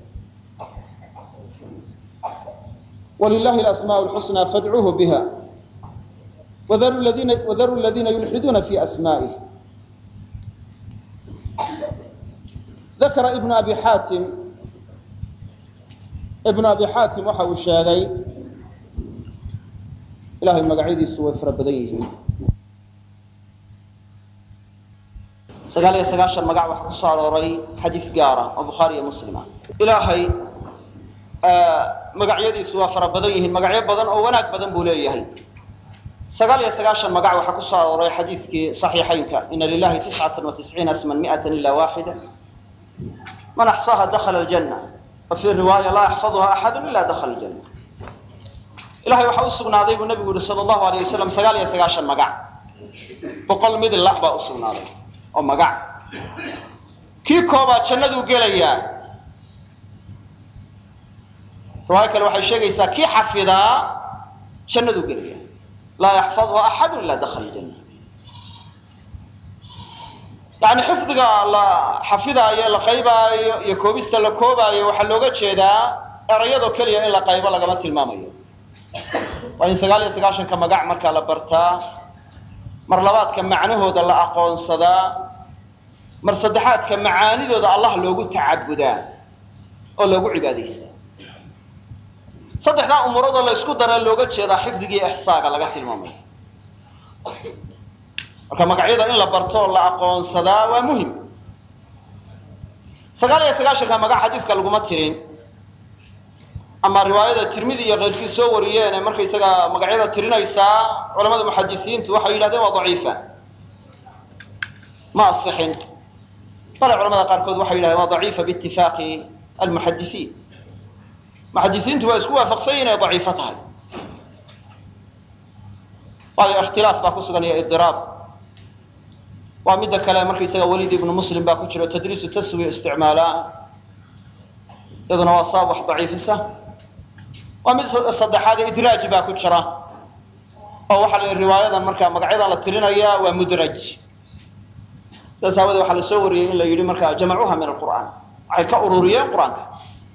wlilahi alasmaa lxusnaa fadcuuhu biha wadaru ladiina yulxiduuna fi asmaa'ih dakara ibnu abi xaatim ibnu abi xaatim waxa uu sheegay ilahay magacyadiisu way fara badan yihiin sagaal iyo sagaashan magac waxaa ku soo arooray xadiis gaara oo bukhaari iyo muslima ilaahay magacyadiisu waa fara badan yihiin magacyo badan oo wanaag badan buu leeyahay sagaal iyo sagaashan magac waxaa ku soo arooray xadiiskii صaxiixaynka ina lilahi tiscata وatisciina asman miئata ila waxida man axصaha dakla اljana wa fii riwaaya laa yaxfadha axadu ila dakla اljana ilahay waxaa usugnaaday buu nabigu yihi sal اllahu alayه wasalam sagaal iyo sagaashan magac boqol mid la baa usugnaaday oo magac kii koobaad jannaduu gelayaa riwaayo kale waxay sheegaysaa kii xafidaa jannaduu gelaya laa yaxfadha axadu ila dakla ljana yani xifdiga la xafidaayo la qaybaayo iyo koobista la koobaayo waxaa looga jeedaa erayadoo keliya in la qaybo lagama tilmaamayo waa in sagaal iyo sagaashanka magac markaa la bartaa mar labaadka macnahooda la aqoonsadaa mar saddexaadka macaanidooda allah loogu tacabudaa oo loogu cibaadaystaa saddexdaa umuuradoo la ysku dara looga jeedaa xifdiga iyo ixsaaga laga tilmaamayo marka magacyada in la barto oo la aqoonsadaa waa muhim sagaal iyo sagaashanka magac xadiiska laguma tirin ama riwaayada tirmidi iyo keyrkii soo wariyeen ee markaysaga magacyada tirinaysaa culamada muxadisiintu waxay yidhahdeen waa daciifa ma asixin bale culamada qaarkood waxay yidhahdeen waa daciifa biitifaaqi almuxadisiin muxadisiintu waa isku waafaqsan yihin ay daciifo tahay waayo ikhtilaaf baa ku sugan iyo idiraab waa midda kale markaysaga waliid ibnu muslim baa ku jiro tadriisu taswiya isticmaalaa iyaduna waa sabab wax daciifisa waa mid saddexaad idraaj baa ku jira oo waxaa la riwaayadan markaa magacyadan la tirinaya waa mudraj sidaas aawadee waxaa la soo wariyey in la yidhi markaa jamacuha min alqur'aan waxay ka ururiyeen qur-aanka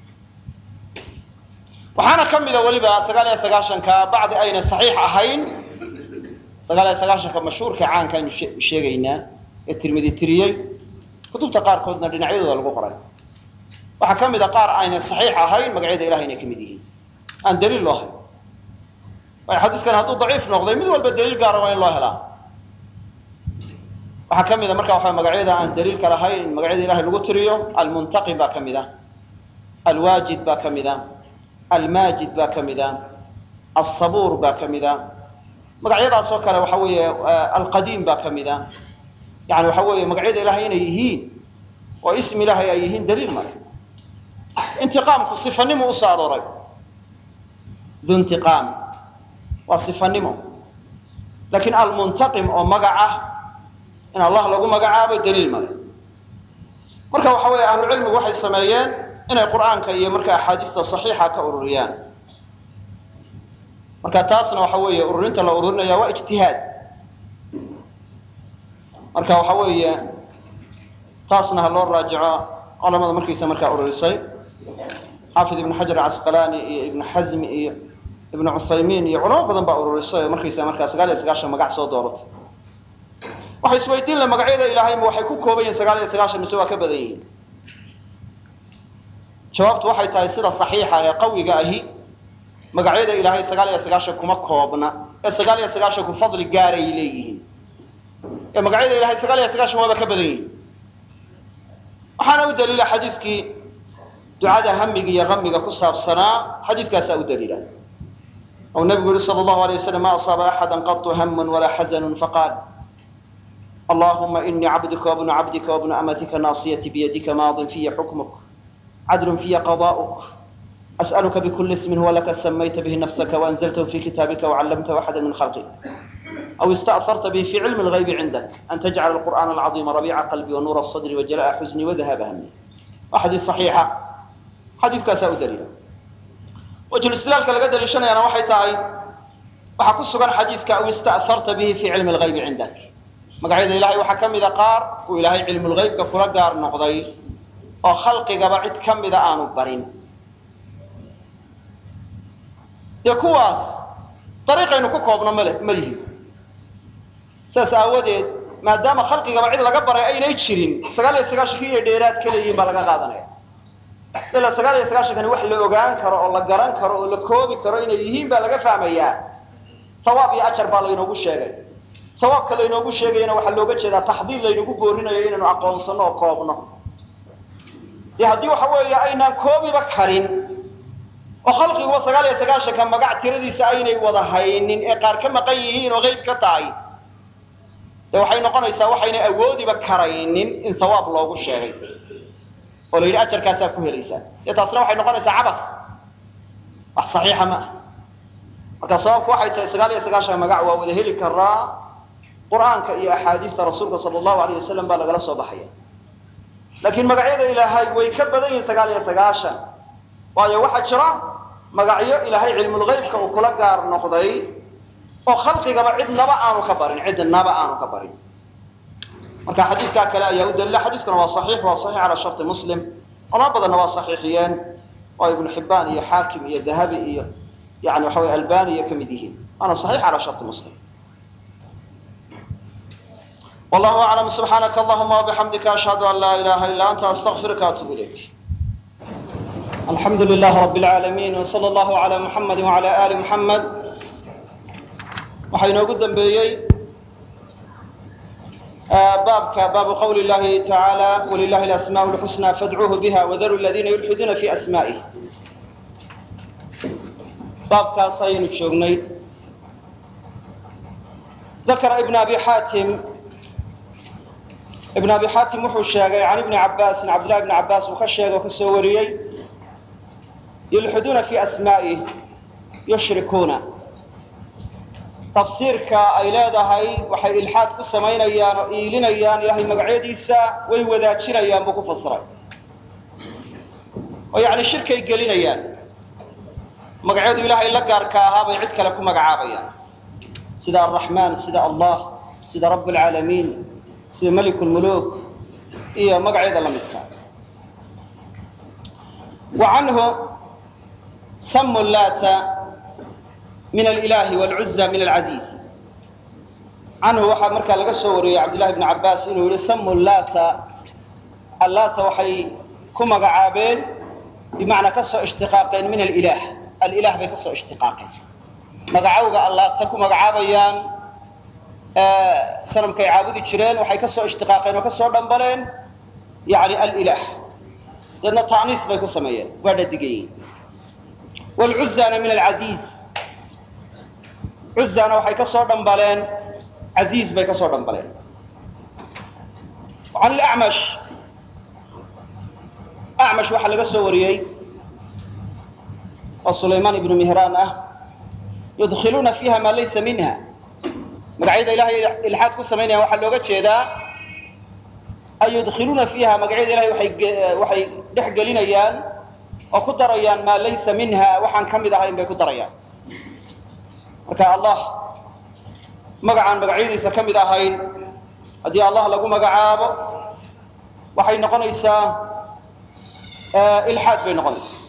waxaana ka mida weliba sagaal iyo sagaashanka bacdi ayna saxiix ahayn sagaal iyo sagaashanka mashhuurka caanka aynu sheegaynaa ee tirmidi tiriyey kutubta qaarkoodna dhinacyadooda lagu qoray waxaa ka mid a qaar ayna saxiix ahayn magacyada ilahay inay ka mid yihiin aan daliil loo hayn waayo xadiiskan hadduu daciif noqday mid walba daliil gaara waa in loo helaa waxaa ka mid a marka waxa magacyada aan daliilka lahayn magacyada ilahay lagu tiriyo almuntaqim baa ka mid a alwaajid baa ka mid a almaajid baa ka mid a alsabuur baa ka mid a magacyadaas oo kale waxa weeye alqadiim baa ka mid a yani waxa weeye magacyada ilahay inay yihiin oo ismi ilahay ay yihiin daliil male intiqaamku sifanimo usoo arooray duntiqaam waa sifanimo laakiin almuntaqim oo magac ah in allah lagu magacaabo daliil male marka waxa weeye ahlucilmigu waxay sameeyeen inay qur'aanka iyo marka axaadiista saxiixa ka ururiyaan marka taasna waxa weeye ururinta la ururinaya waa ijtihaad marka waxa weeye taasna ha loo raajico culamada markiisa markaa ururisay xaafid ibn xajar casqalani iyo ibn xazmi iyo ibn cuthaymiin iyo culamo badan baa ururisay oo markaysa markaa sagaal iyo sagaashan magac soo dooratay waxay isweydiin la magacyada ilaahayma waxay ku kooban yihin sagaal iyo sagaashan mise waa ka badan yihiin jawaabtu waxay tahay sida saxiixa ee qawiga ahi magacyada ilaahay sagaal iyo sagaashan kuma koobna ee sagaal iyo sagaashanku fadli gaaray leeyihiin ee magacyada ilahay sagaal iyo sagaashan waaba ka badan yihiin waxaana u daliila xadiiskii ducada hamiga iyo hamiga ku saabsanaa xadiiskaasaa u daliila ou nabigu yihi sal allahu alay waslam ma asaaba axada qatu hamun walaa xazanu faqaal allahuma inii cabduka wabnu cabdika wabnu amatika naasiyati biyadika maadin fiya xukmuk cadl fiya qada'uk as'aluka bkuli ismin huwa laka samayta bihi nafsaka waanzltahu fi kitaabika wacallamtahu axada min khalqik aw ista'harta bihi fi cilmi lgaybi cindak an tajcala alqur'ana alcaظima rabiica qalbi wanuura sadri wajala'a xusni wadahaba hami waa xadiis saxiixa xadiiskaasaa u daliila wajhulislaalka laga daliishanayaana waxay tahay waxaa ku sugan xadiiska aw ista'harta bihi fi cilmi lgaybi cindak magacyada ilahay waxaa ka mida qaar uu ilaahay cilmulgaybka kula gaar noqday oo khalqigaba cid ka mida aanu barin dee kuwaas dariiqaynu ku koobno male ma lihin saas aawadeed maadaama khalqigaba cid laga baray aynay jirin sagaal iyo sagaashankii inay dheeraad ka leeyihin baa laga qaadanaya ilaa sagaal iyo sagaashankani wax la ogaan karo oo la garan karo oo la koobi karo inay yihiin baa laga fahmayaa sawaab iyo ajar baa laynoogu sheegay sawaabka laynoogu sheegayana waxaa looga jeedaa taxdiid laynagu boorinayo inaynu aqoonsano oo koobno dee haddii waxa weeye aynaan koobiba karin oo khalqiguba sagaal iyo sagaashanka magac tiradiisa aynay wada haynin ee qaar ka maqan yihiin oo qeyb ka tahay dee waxay noqonaysaa waxaynay awoodiba karaynin in sawaab loogu sheegay oo la yidhi ajarkaasaa ku helaysaa dee taasna waxay noqonaysaa cabas wax saxiixa ma ah marka sababku waxay tahay sagaal iyo sagaashan magac waa wada heli karaa qur'aanka iyo axaadiista rasuulka sala allahu alayh wasalam baa lagala soo baxaya laakiin magacyada ilaahay way ka badan yihiin sagaal iyo sagaashan waayo waxaa jira magacyo ilaahay cilmulgaybka uu kula gaar noqday oo khalqigaba cidnaba aanu ka barin cidnaba aanu ka barin marka xadiiskaa kale ayaa u dalila xadiiskuna waa saxiix waa saxiix calaa sharti muslim culamo badanna waa saxiixiyeen oo ibnu xibbaan iyo xaakim iyo dahabi iyo yani waxa wey albani iyo ka mid yihiin waana saxiix calaa sharti muslim wallahu aclam subxaanaka allahuma wabixamdika ashhadu an laa ilaha illa anta astaqfiruka atubu ilayk alxamdu lilah rab lcaalamiin wsala allahu ala muxamadi wala ali muxamed waxaa inoogu dambeeyey baabka baabu qawli llahi tacaala walilahi alasmaء lxusna fadcuuhu biha wadaru ladina yulxiduuna fi asma'ih baabkaas ayaynu joognay dakara ibn abi xaatim ibn abi xaatim wuxuu sheegay can ibni cabaasin cabdillahi ibni cabaas uu ka sheegay oo ka soo wariyey yulxiduuna fi asmaa'ih yushrikuuna tafsiirka ay leedahay waxay ilxaad ku samaynayaan oo iilinayaan ilaahay magacyadiisa way wadaajinayaan buu ku fasiray oo yacni shirkay gelinayaan magacyadu ilaahay la gaarka ahaa bay cid kale ku magacaabayaan sida alraxmaan sida allah sida rabb alcaalamiin sida malik lmuluk iyo magacyada la midka wa canhu samu laata min alilahi wlcuza min alcaziiz canhu waxaa markaa laga soo wariyey cabdillahi bni cabaas inuu yihi samu laata allaata waxay ku magacaabeen bimacnaa ka soo ishtiqaaqeen min alilah alilah bay ka soo ishtiqaaqeen magacowga allaata ku magacaabayaan sanamkay caabudi jireen waxay ka soo ishtiqaaqeen oo ka soo dhambaleen yani alilah deedna ta'niif bay ku sameeyeen waa dhadigayiin wlcuzana min alcaziiz cuzana waxay ka soo dhambaleen casiiz bay ka soo dhambaleen can lacmash acmash waxaa laga soo wariyey oo sulaymaan ibnu mihraan ah yudkiluuna fiiha maa laysa minha magacyada ilahay ilxaad ku samaynayaan waxaa looga jeedaa ay yudkiluuna fiiha magacyada ilahay waay waxay dhex gelinayaan oo ku darayaan maa laysa minha waxaan ka mid ahayn bay ku darayaan marka allah magacaan magacyadiisa ka mid ahayn haddii allah lagu magacaabo waxay noqonaysaa ilxaad bay noqonaysaa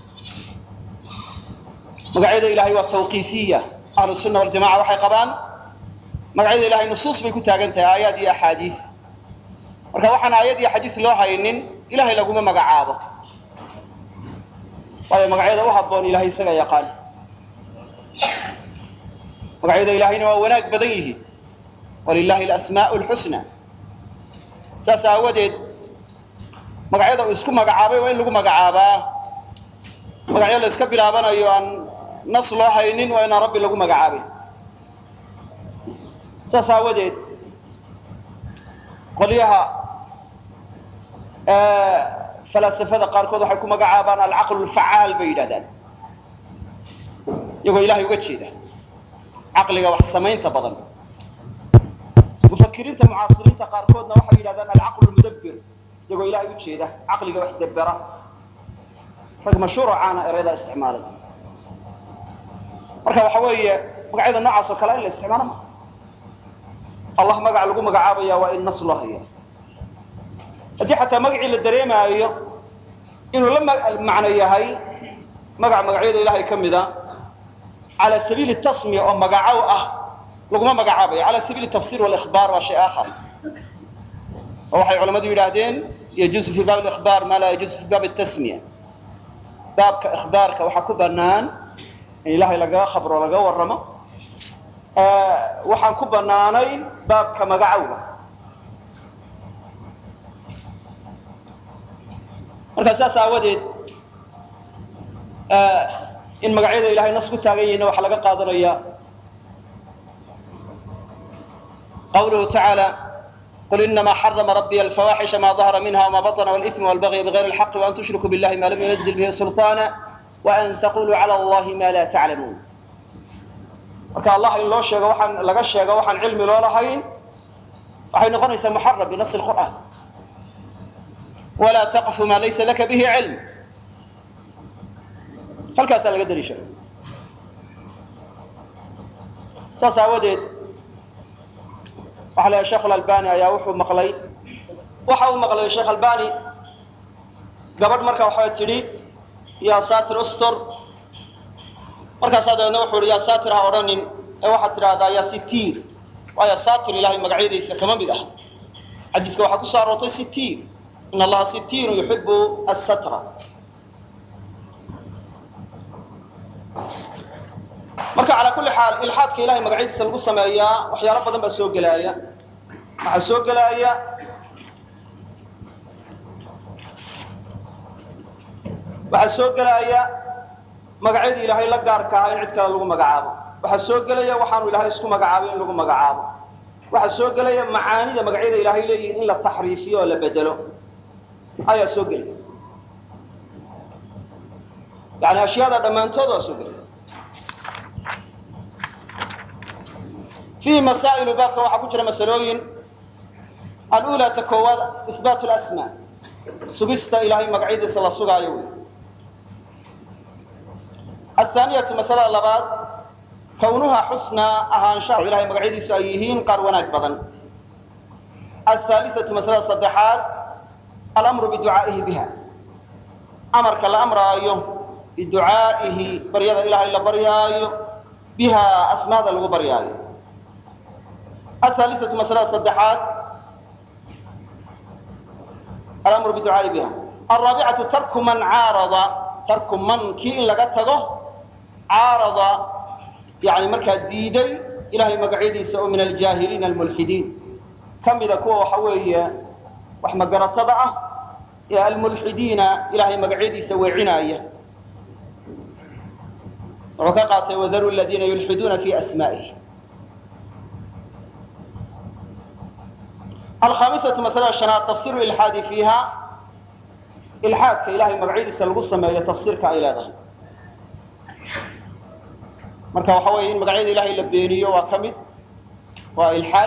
magacyada ilahay waa tawqiifiya ahlu sunna waljamaca waxay qabaan magacyada ilahay nusuus bay ku taagan tahay aayaad iyo axaadiis marka waxaan aayad iyo xadiis loo haynin ilahay laguma magacaabo waayo magacyada u habboon ilahay isaga yaqaan magacyada ilahayna waa wanaag badan yihiin walilahi alasmaa'u lxusna saas aawadeed magacyada uu isku magacaabay waa in lagu magacaabaa magacyo la iska bilaabanayo aan nas loo haynin waa inaan rabbi lagu magacaabay saas aawadeed qolyaha falaasafada qaarkood waxay ku magacaabaan alcaqlu lfacaal bay yidhahdaan iyagoo ilahay uga jeeda caqliga wax samaynta badan mufakiriinta mucaasiriinta qaarkoodna waxay yidhahdaan alcaqlu lmudabbir iyagoo ilahay u jeeda caqliga wax dabbera rag mashhuuro caana ereydaa isticmaalay marka waxa weeye magacyada noocaas oo kale in la isticmaalo ma allah magac lagu magacaabaya waa in nas loo haya haddii xataa magacii la dareemaayo inuu la macno yahay magac magacyada ilahay ka mida cala sabiili tasmiya oo magacow ah laguma magacaabayo cala sabiili tafsir walikhbaar waa shay aakhar oo waxay culamadu yidhaahdeen yajuusu fi baab likhbaar maa laa yajuusu fi baab tasmiya baabka ikhbaarka waxaa ku banaan in ilahay lagaga khabro laga warramo waxaan ku banaanayn baabka magacowga markaa saas aawadeed in magacyada ilahay nas ku taagan yihiinna waxaa laga qaadanaya qawluhu tacaala qul inama xarama rabbiy alfawaxisha ma dahara minha wma baطna wاlإثm wاlbagya bغayr اlxaqi وan tushrikuu biاllahi ma lam yunazil bihi sulطana وan taquluu calى اllahi ma la taclamuun marka allah in loo sheego waxaan laga sheego waxaan cilmi loo lahayn waxay noqonaysaa muxaram binas اlqur'an walaa taqfu ma laysa laka bihi cilm halkaasaa laga daliishaday saas aawadeed waxa la yahay sheekh alalbani ayaa wuxuu maqlay waxa uu maqlay sheekh albani gabadh marka waxay tidhi yaa satir ustor markaasaa dabeedna wuxuu ihi yaa satir ha odhanin ee waxaad tidhaahdaa yaa sitiir waayo saatir ilahay magacyadiisa kama mid ah xadiiska waxaa ku soo aroortay sitiir in allaha sitiirun yuxibu asatra marka calaa kulli xaal ilxaadka ilahay magacyadiisa lagu sameeyaa waxyaalo badan baa soo gelaaya waxaa soo gelaaya waxaa soo gelaaya magacyadii ilaahay la gaarka ahaa in cid kale lagu magacaabo waxaa soo gelaya waxaanu ilaahay isku magacaabay in lagu magacaabo waxaa soo gelaya macaanida magacyada ilaahay leeyihin in la taxriifiyo oo la bedelo ayaa soo gelaya yani ashyaada dhammaantood waa soo gelaya fiihi masaa'ilu baabka waxaa ku jira masalooyin alula ta koowaad isbaat lasmaa sugista ilahay magacyadiisa la sugaayo wey athaaniyatu masalada labaad kawnuha xusnaa ahaanshaha ilahay magacyadiisu ay yihiin qaar wanaag badan athaalisatu masalada saddexaad alamru biducaa'ihi biha amarka la amraayo biducaa'ihi baryada ilahay la baryaayo biha asmaada lagu baryaayo athaalisatu masalada saddexaad alamru biducaa'i biha alraabicatu tarku man caarada tarku man kii in laga tago caarada yani markaa diiday ilahay magacyadiisa oo min aljaahiliina almulxidiin ka mida kuwa waxa weeye wax magaratada ah ee almulxidiina ilahay magacyadiisa weecinaaya wuxuu ka qaatay wadaru ladiina yulxiduuna fi asmaa'ihi alkhamisatu masalada shanaad tafsiru ilxaadi fiiha ilxaadka ilahay magacyadiisa lagu sameeyo tafsiirka ay leedahay marka waxa weeye in magacyada ilahay la beeniyo waa ka mid waa ilxaad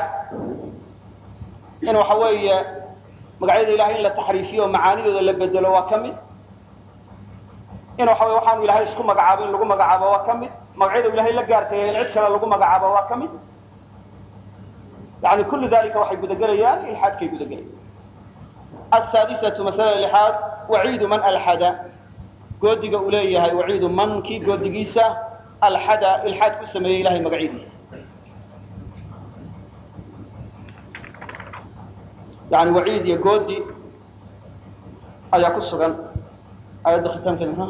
in waxa weeye magacyada ilahay in la taxriifiyo o macaanidooda la bedelo waa ka mid in waxa weye waxaanu ilahay isku magacaabo in lagu magacaabo waa ka mid magacyada ilahay la gaarkaya in cid kale lagu magacaabo waa ka mid yani kullu dalika waxay gudagelayaan ilxaadkay gudagelayaan asaadisatu masalada lixaad waciidu man alxada goodiga uu leeyahay waciidu man kii goodigiisa alxada ilxaad ku sameeyey ilahay magacyadiisa yani waciid iyo goodi ayaa ku sugan ayadda khitaamkeeda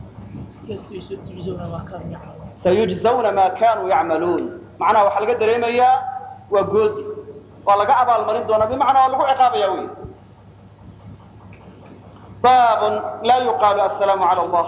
sayujzawna ma kanuu yacmaluun macnaha waxaa laga dareemayaa waa goodi waa laga abaalmarin doonaa bimacnaa waa lagu ciqaabaya wey baabun laa yuqaalu assalaamu cala allah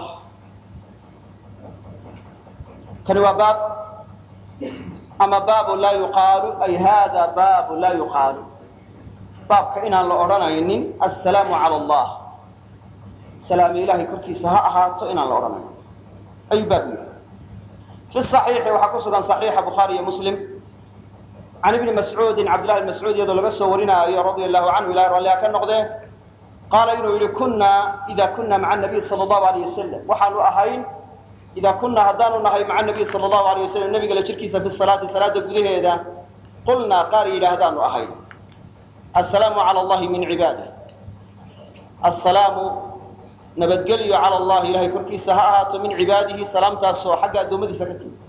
kani waa baab ama baabu laa yuqaalu ay hada baabu laa yuqaalu baabka inaan la odhanaynin assalaamu cala allah salaami ilahay korkiisa ha ahaato inaan la odhanayn ayuu baab yahay fi صaxiixi waxaa ku sugan صaxiixa bukhaari iyo muslim can ibni mascuudin cabdillahi bn mascuud iyadoo laga soo warinaayo radia allahu canhu ilahay ralliha ka noqdee qaala inuu yihi kuna ida kuna maca nabiy sala allahu alayh wasalam waxaanu ahayn idaa kunaa haddaanu nahay maca nabiy sala allahu alayh wasalam nabiga la jirkiisa fi salaati salaada gudaheeda qulnaa qaar yidhaahdaanu ahayn assalaamu cala allahi min cibaadih assalaamu nabadgelyo cala allahi ilahay korkiisa ha ahaato min cibaadihi salaamtaasoo xagga addoommadiisa ka timi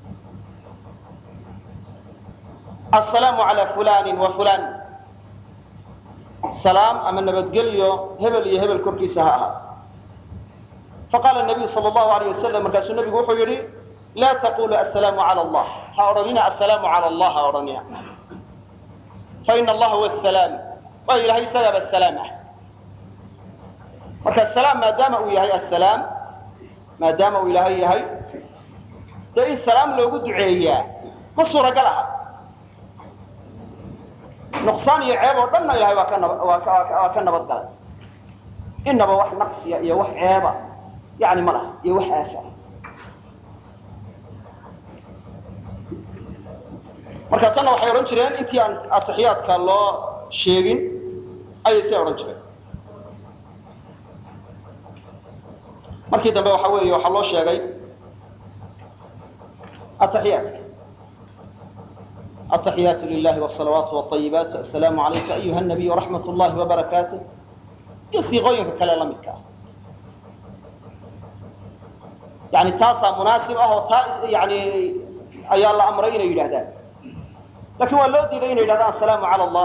assalaamu cala fulani wa fulan salaam ama nabadgelyo hebel iyo hebel korkiisa ha ahaato faqaala nabiyu sal allahu alayh wasalam markaasuu nabigu wuxuu yidhi laa taqulu assalaamu cala allah ha odhanina assalaamu cala allah ha odhanina faina allaha huwa asalaam waayo ilahay isagaaba salaam ah marka salaam maadaama uu yahay assalaam maadaama uu ilaahay yahay dee in salaam loogu duceeyaa ma suuragal aha nuqsaan iyo ceeb oo dhanna ilahay waa ka nab waa ka waa ka nabad galay inaba wax naqsiya iyo wax ceeba yani ma laha iyo wax aafa marka tanna waxay odhan jireen intii aan atixiyaadka loo sheegin ayay siay odhan jireen markii dambe waxa weeye waxaa loo sheegay atixiyaadka التحيات لله والصلوات والطيبات السلام عليك أيها النبي ورحمة الله وبركاته iyo siiqooyinka kale la midka ah yani taasaa munaasib ah oo taa yani ayaa la amray inay yidhahdaan lakin waa loo diiday inay yidhahdaan assalaamu cala allah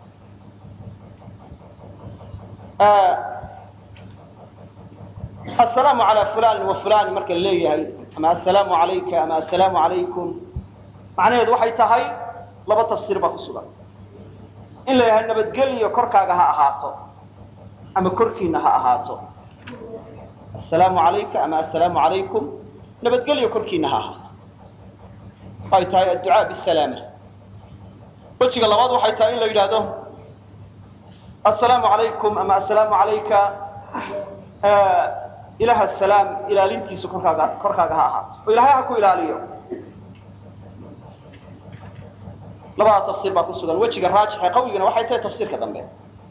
assalaamu calaa fulani wa fulani marka la leeyahay ama assalaamu calayka ama assalaamu calaykum macnaheedu waxay tahay laba tafsiir baa ku sugan in la yidhaha nabadgeliyo korkaaga ha ahaato ama korkiina ha ahaato assalaamu calayka ama assalaamu calaykum nabadgelyo korkiina ha ahaato ay tahay adducaa bisalaama wejiga labaad waxay tahay in la yidhaahdo assalaamu calaykum ama assalaamu calayka ilaha asalaam ilaalintiisu korkaaga korkaaga ha ahaato oo ilahay ha ku ilaaliyo labada tafsiir baa ku sugan wejiga raajixe qawigana waxay tahay tafsiirka dambe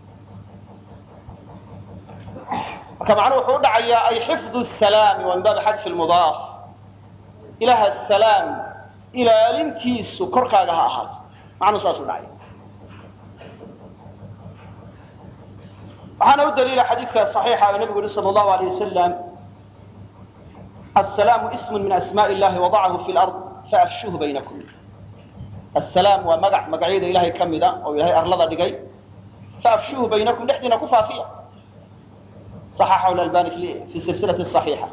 marka macnuhu wuxuu u dhacayaa ay xifdu salaami waa min baabi xadfi lmudaaf ilaha asalaam ilaalintiisu korkaaga ha ahaato macnuhu saas u dhacaya waxaana u daliila xadiidka صaxiixa oo nabigu yihi salى الlahu عalيه wasalam aلsalaamu ism min asmaء illahi wadacahu fi lard faafshuhu baynakum asalaam waa magac magacyada ilahay ka mida oo ilahay arlada dhigay faafshuhu baynakum dhexdiina ku faafiya صaxaxahu albani fi silsilati صaxiixa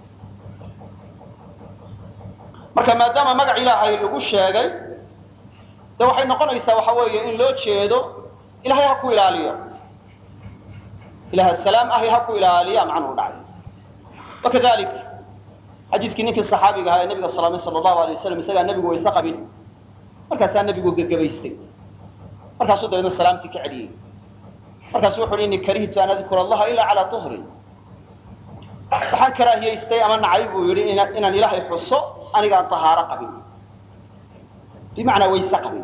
marka maadaama magac ilaahay lagu sheegay de waxay noqonaysaa waxa weeye in loo jeedo ilahay ha ku ilaaliyo ilaha salaam ahi ha ku ilaaliya macnuhu dhacay wakadalik xadiiskii ninkii saxaabiga ahaa ee nabiga salaamay sala allahu alay wasalam isagaa nebigu wayse qabin markaasaa nebigu gegabaystay markaasuu dabeedna salaamtii ka celiyey markaasu wuxu uhi inni karihtu an adkura allaha ilaa calaa tuhrin waxaan karaahiyaystay ama nacay buu yidhi inaan ilaahay xuso anigaan tahaaro qabin bimacnaa wayse qabin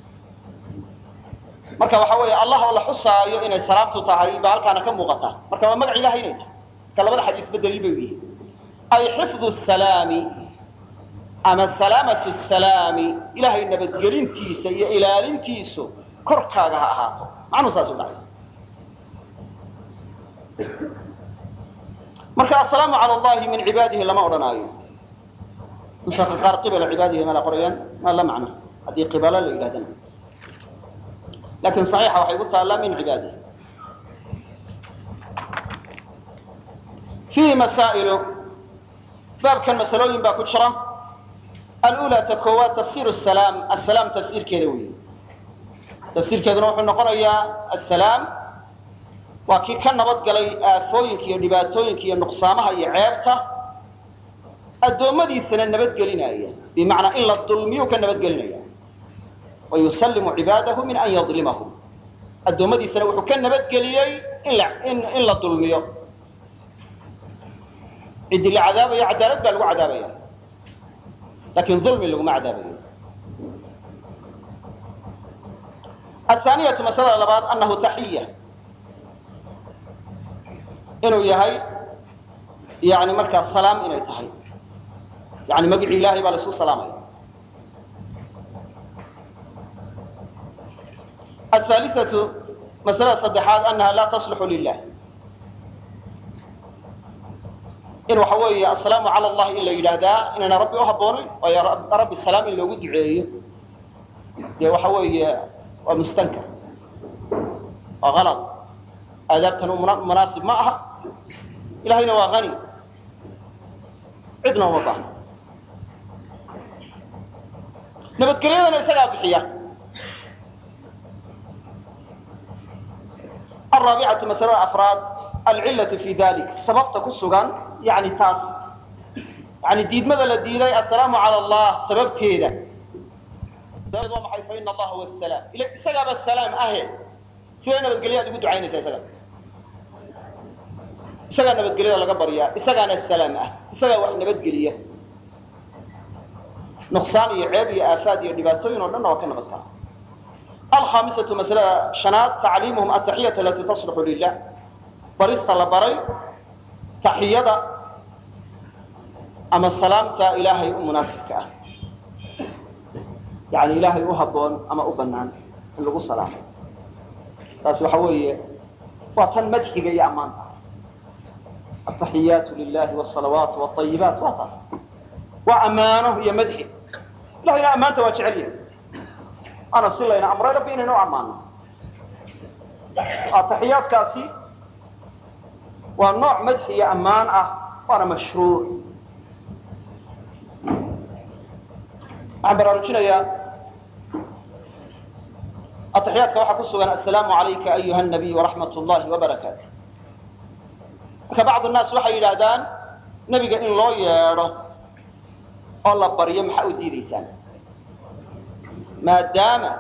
marka waxa weeye allah oo la xusaayo inay salaamtu tahay baa halkaana ka muuqata marka waa magac ilahay inay tahay marka labada xadiisba daliil bay yihiin ay xifdu salaami ama salaamatu salaami ilahay nabadgelintiisa iyo ilaalintiisu korkaaga ha ahaato macnuhu saas u dhacaysa marka assalaamu cala allahi min cibaadihi lama odhanaayo nusaka qaar qibala cibaadihi ma la qorayaan ma la macno haddii qibalo la yidhahdana lakin صaxiixa waxay ku taallaa min cibaadihi fiihi masaa'ilu baabkan masalooyin baa ku jira alula ta koowaad tafsir salaam asalaam tafsiirkeeda weyi tafsiirkeeduna wuxuu noqonayaa asalaam waa kii ka nabad galay aafooyinka iyo dhibaatooyinka iyo nuqsaamaha iyo ceebta addoommadiisana nabadgelinaya bimacnaa in la dulmiyu ka nabadgelinaya wayusalimu cibaadahu min an yadlimahum addoommadiisana wuxuu ka nabadgeliyey in la dulmiyo ciddii la cadaabayo cadaalad baa lagu cadaabaya lakin dulmi laguma cadaabayo athaaniyatu masalada labaad anahu taxiya inuu yahay yani markaa salaam inay tahay yani magicii ilahay baa la isku salaamaya ahaalisatu masalada saddexaad anaha laa taslixu lilah in waxa weeye assalaamu cala allahi in la yidhaahdaa inayna rabbi u habboonayn waayo rabbi salaam in loogu duceeyo dee waxa weeye waa mustankar waa kalad aadaabtan munaasib ma aha ilahayna waa hani cidna uma baahno nabadgelyadana isagaa bixiya الرابعة مسألة أفراد العلة في ذلك سببت كسغان يعني تاس يعني ديد ماذا لديدي السلام على الله سبب كيدا دائد ومحي فإن الله هو السلام إلا إساقا بالسلام أهل سيدنا بتقليها دي بدو عيني إساقا إساقا نبتقليها لقبريا إساقا السلام أهل إساقا وإحنا بتقليها نقصان يعيب آفات يدباتين ولنا وكنا بتقليها الخامسة مسألة شناد تعليمهم التحية التي تصلح لله بريست لبري تحية أما السلامة إلهي مناسبك يعني إلهي أهبون أما أبنان اللي قصة سلام تاسو حوية وطن مدحك يا أمان التحيات لله والصلوات والطيبات وطن وأمانه هي مدحك لا يا أمانته وجعليه ana si layna amray rabbi inaynu u ammaano ataxiyaadkaasi waa nooc madxi iyo ammaan ah waana mashruuc waxaan baraarujinayaa ataxiyaadka waxaa ku sugan assalaamu calayka ayuha nabiy waraxmat llahi wabarakaatu marka bacdu nnaas waxay yidhaahdaan nebiga in loo yeedho oo la baryo maxaa u diidaysaan maadaama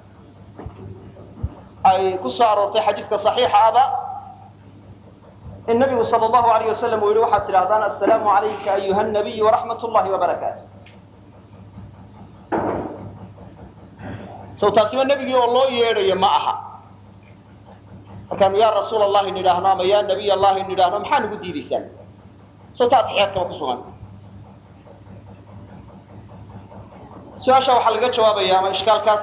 ay ku soo aroortay xadiiska صaxiixa aba in nabigu salى اllahu alayh wasalam uu yihi waxaad tidhahdaan assalaamu calayka ayuha nabiy waraxmat llahi wabarakaatu sow taasiba nebigii oo loo yeedhayo ma aha markaanu yaa rasuul allahi nidhaahno ama yaa nabiy allahi nidhaahno maxaa nagu diidaysaan sow ta atixyaadkaba ku sugan su-aasha waxaa laga jawaabaya ama ishkaalkaas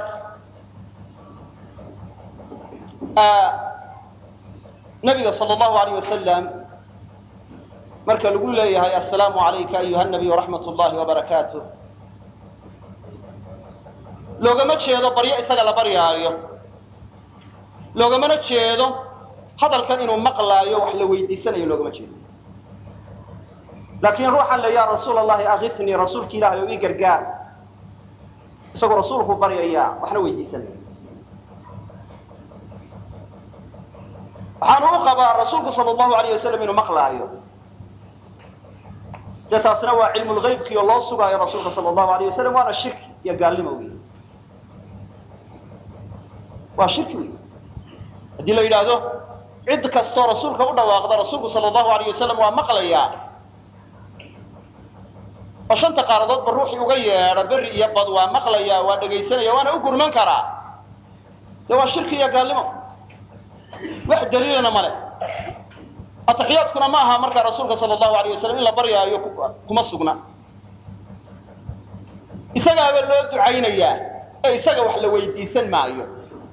nabiga sal allahu alayh wasalam marka lagu leeyahay assalaamu calayka ayuha nabiy waraxmat llahi wabarakaatu loogama jeedo baryo isaga la baryaayo loogamana jeedo hadalkan inuu maqlaayo wax la weydiisanayo loogama jeedo laakiin ruuxan le ya rasuul allahi akifnii rasuulki ilahay oo ii gargaar isagoo rasuulku baryaya waxna weydiisanaya waxaanu u qabaa rasuulku sal allahu alayh wasalam inuu maqlaayo dee taasna waa cilmu lgaybkii oo loo sugaayo rasuulka sal allahu alayh wasalam waana shirki iyo gaalnimo wey waa shirki wey haddii la yidhaahdo cid kastoo rasuulka u dhawaaqda rasuulku sal allahu alayh wasalam waa maqlayaa oo shanta qaaradoodba ruuxii uga yeedha beri iyo bad waa maqlayaa waa dhegaysanaya waana u gurman karaa dee waa shirki iyo gaalnimo wax daliilana male ataxiyaadkuna ma aha markaa rasuulka sal allahu alayh wasalam in la baryaayo kuma sugna isagaaba loo ducaynayaa ee isaga wax la weydiisan maayo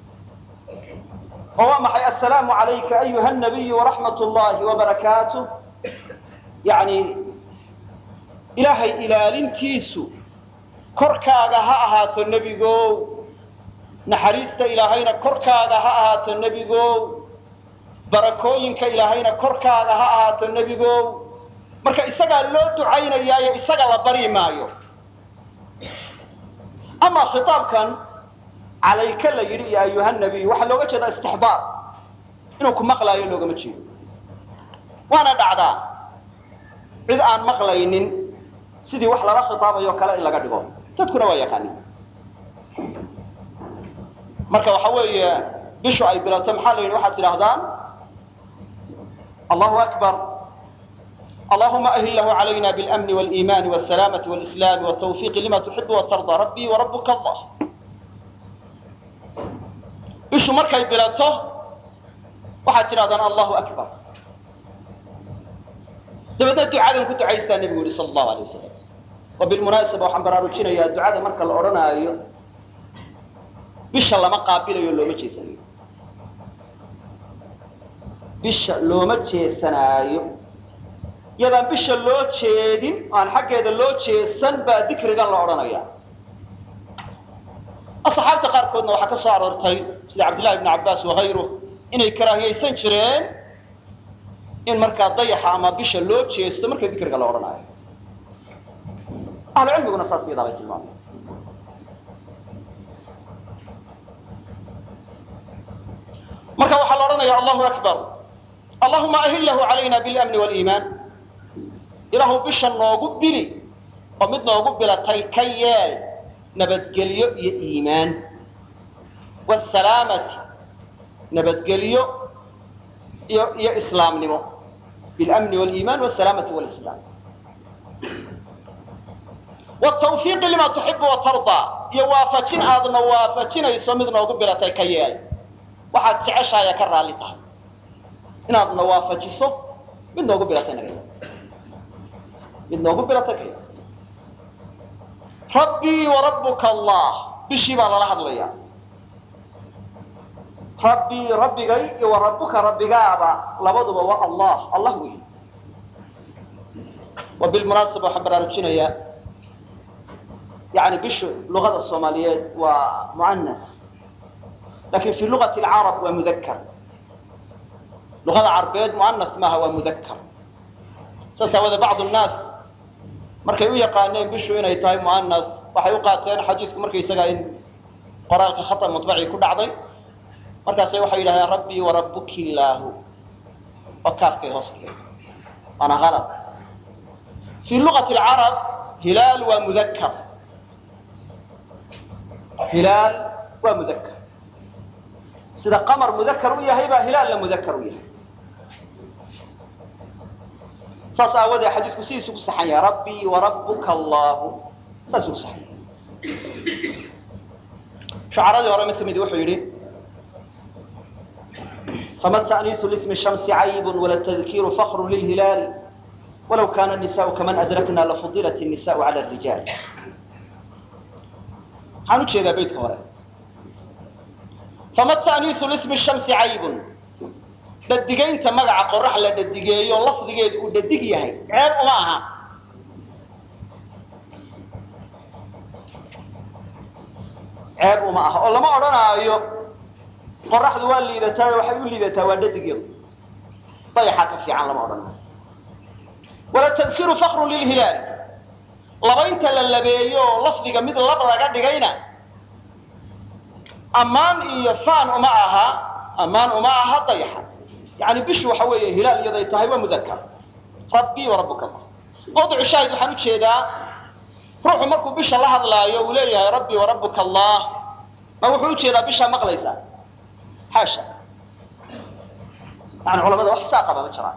oo waa maxay assalaamu calayka ayuha nabiyu waraxmat llahi wabarakaatu yani ilaahay ilaalintiisu korkaaga ha ahaato nebigow naxariista ilaahayna korkaaga ha ahaato nebigow barakooyinka ilaahayna korkaaga ha ahaato nebigow marka isagaa loo ducaynayaayo isaga la baryi maayo ama khitaabkan calayka la yidhi iyo ayuha nabiy waxaa looga jeedaa istixbaar inuu ku maqlaayo loogama jeedo waana dhacdaa cid aan maqlaynin sidii wax lala khitaabayo kale in laga dhigo dadkuna waa yaqaanin marka waxa weeye bishu ay bilato maxaa la yidhi waxaad tidhaahdaan allahu akbar allahuma ahillahu calayna biاlamni wاliimani wاsalaamati wاlislaami wاtawfiiqi lima tuxibu watarda rabbii warabuka allah bishu markay bilato waxaad tidhahdaan allahu akbar dabeedna ducadan ku ducaystaa nebigu yihi sal allahu alay wasalam wa bilmunaasaba waxaan baraarujinayaa ducada marka la odhanaayo bisha lama qaabilayo looma jeesanayo bisha looma jeesanaayo yadaan bisha loo jeedin aan xaggeeda loo jeesan baa dikrigan la odhanaya asxaabta qaarkoodna waxaa ka soo aroortay sida cabdillahi ibn cabbaas wakayruh inay karaahiyaysan jireen in markaa dayaxa ama bisha loo jeesto marka dikriga la odhanaayo ahlu cilmiguna saas iyadaa bay tilmaamay marka waxaa la odhanaya allahu akbar allahuma ahillahu calayna biاlamni wاliimaan ilaahu bisha noogu bili oo mid noogu bilatay ka yeel nabadgelyo iyo iimaan wsalaamati nabadgelyo iyo iyo islaamnimo biاlamni wاliiman wsalaamati wاlislaam wtawfiiqi lima tuxibu watardaa iyo waafajin aadna waafajinayso mid noogu bilatay ka yeel waxaad jeceshaaya ka raalli tahay inaadna waafajiso mid noogu bilatay naga yeel mid noogu bilatay ka yeel rabbii warabuka allah bishii baa lala hadlaya rabbii rabbigay iyo wa rabbuka rabbigaaba labaduba waa allah allah wey wa bilmunaasaba waxaan baraarujinayaa yani bishu luqada soomaaliyeed waa muanas lakin fi luqati alcarab waa mudakar luqada carbeed muanas maaha waa mudakar saas aawade bacdu nnaas markay u yaqaaneen bishu inay tahay muanas waxay u qaateen xadiisku markaysaga in qoraalka khata muطbacii ku dhacday markaasay waxay yidhahdeen rabbii warabuki illaahu oo kaafkay hoos dhigay waana alad fi luqati alcarab hilaal waa mudakar hilaal waa mudakar sida qamar mudakar u yahay baa hilaalna mudakar u yahay saas aawadee xadiisku sidiisu ku saxan yahay rabbii warabuka allahu saasuu ku saxan yahay shacaradii hore mid ka midi wuxuu yidhi fama ta'niisu lismi shamsi caybun wala tadkiiru fakru lilhilaali walaw kana nisaau kaman adrakna lafudilat الnisaء cala الrijaal waxaan ujeedaa beytka hore fama ta'niisu lismi shamsi caybun dhadigaynta magaca qorax la dhadigeeyo lafdigeedu uu dhadig yahay ceeb uma aha ceeb uma aha oo lama odhanaayo qoraxdu waa liidataa waxay u liidataa waa dhadigeedu dayaxaa ka fiican lama odhanaayo wala tadkiru fakru lilhilaali labaynta la labeeyo oo lafdiga mid lab laga dhigayna ammaan iyo faan uma aha ammaan uma aha dayaxa yani bishu waxa weeye hilaal iyaday tahay waa mudakar rabbii warabuka allah mawdicu shaahid waxaan ujeedaa ruuxu markuu bisha la hadlaayo uu leeyahay rabbii warabuka allah ma wuxuu ujeedaa bishaa maqlaysaa xaasha yani culamada wax saa qaba ma jiraan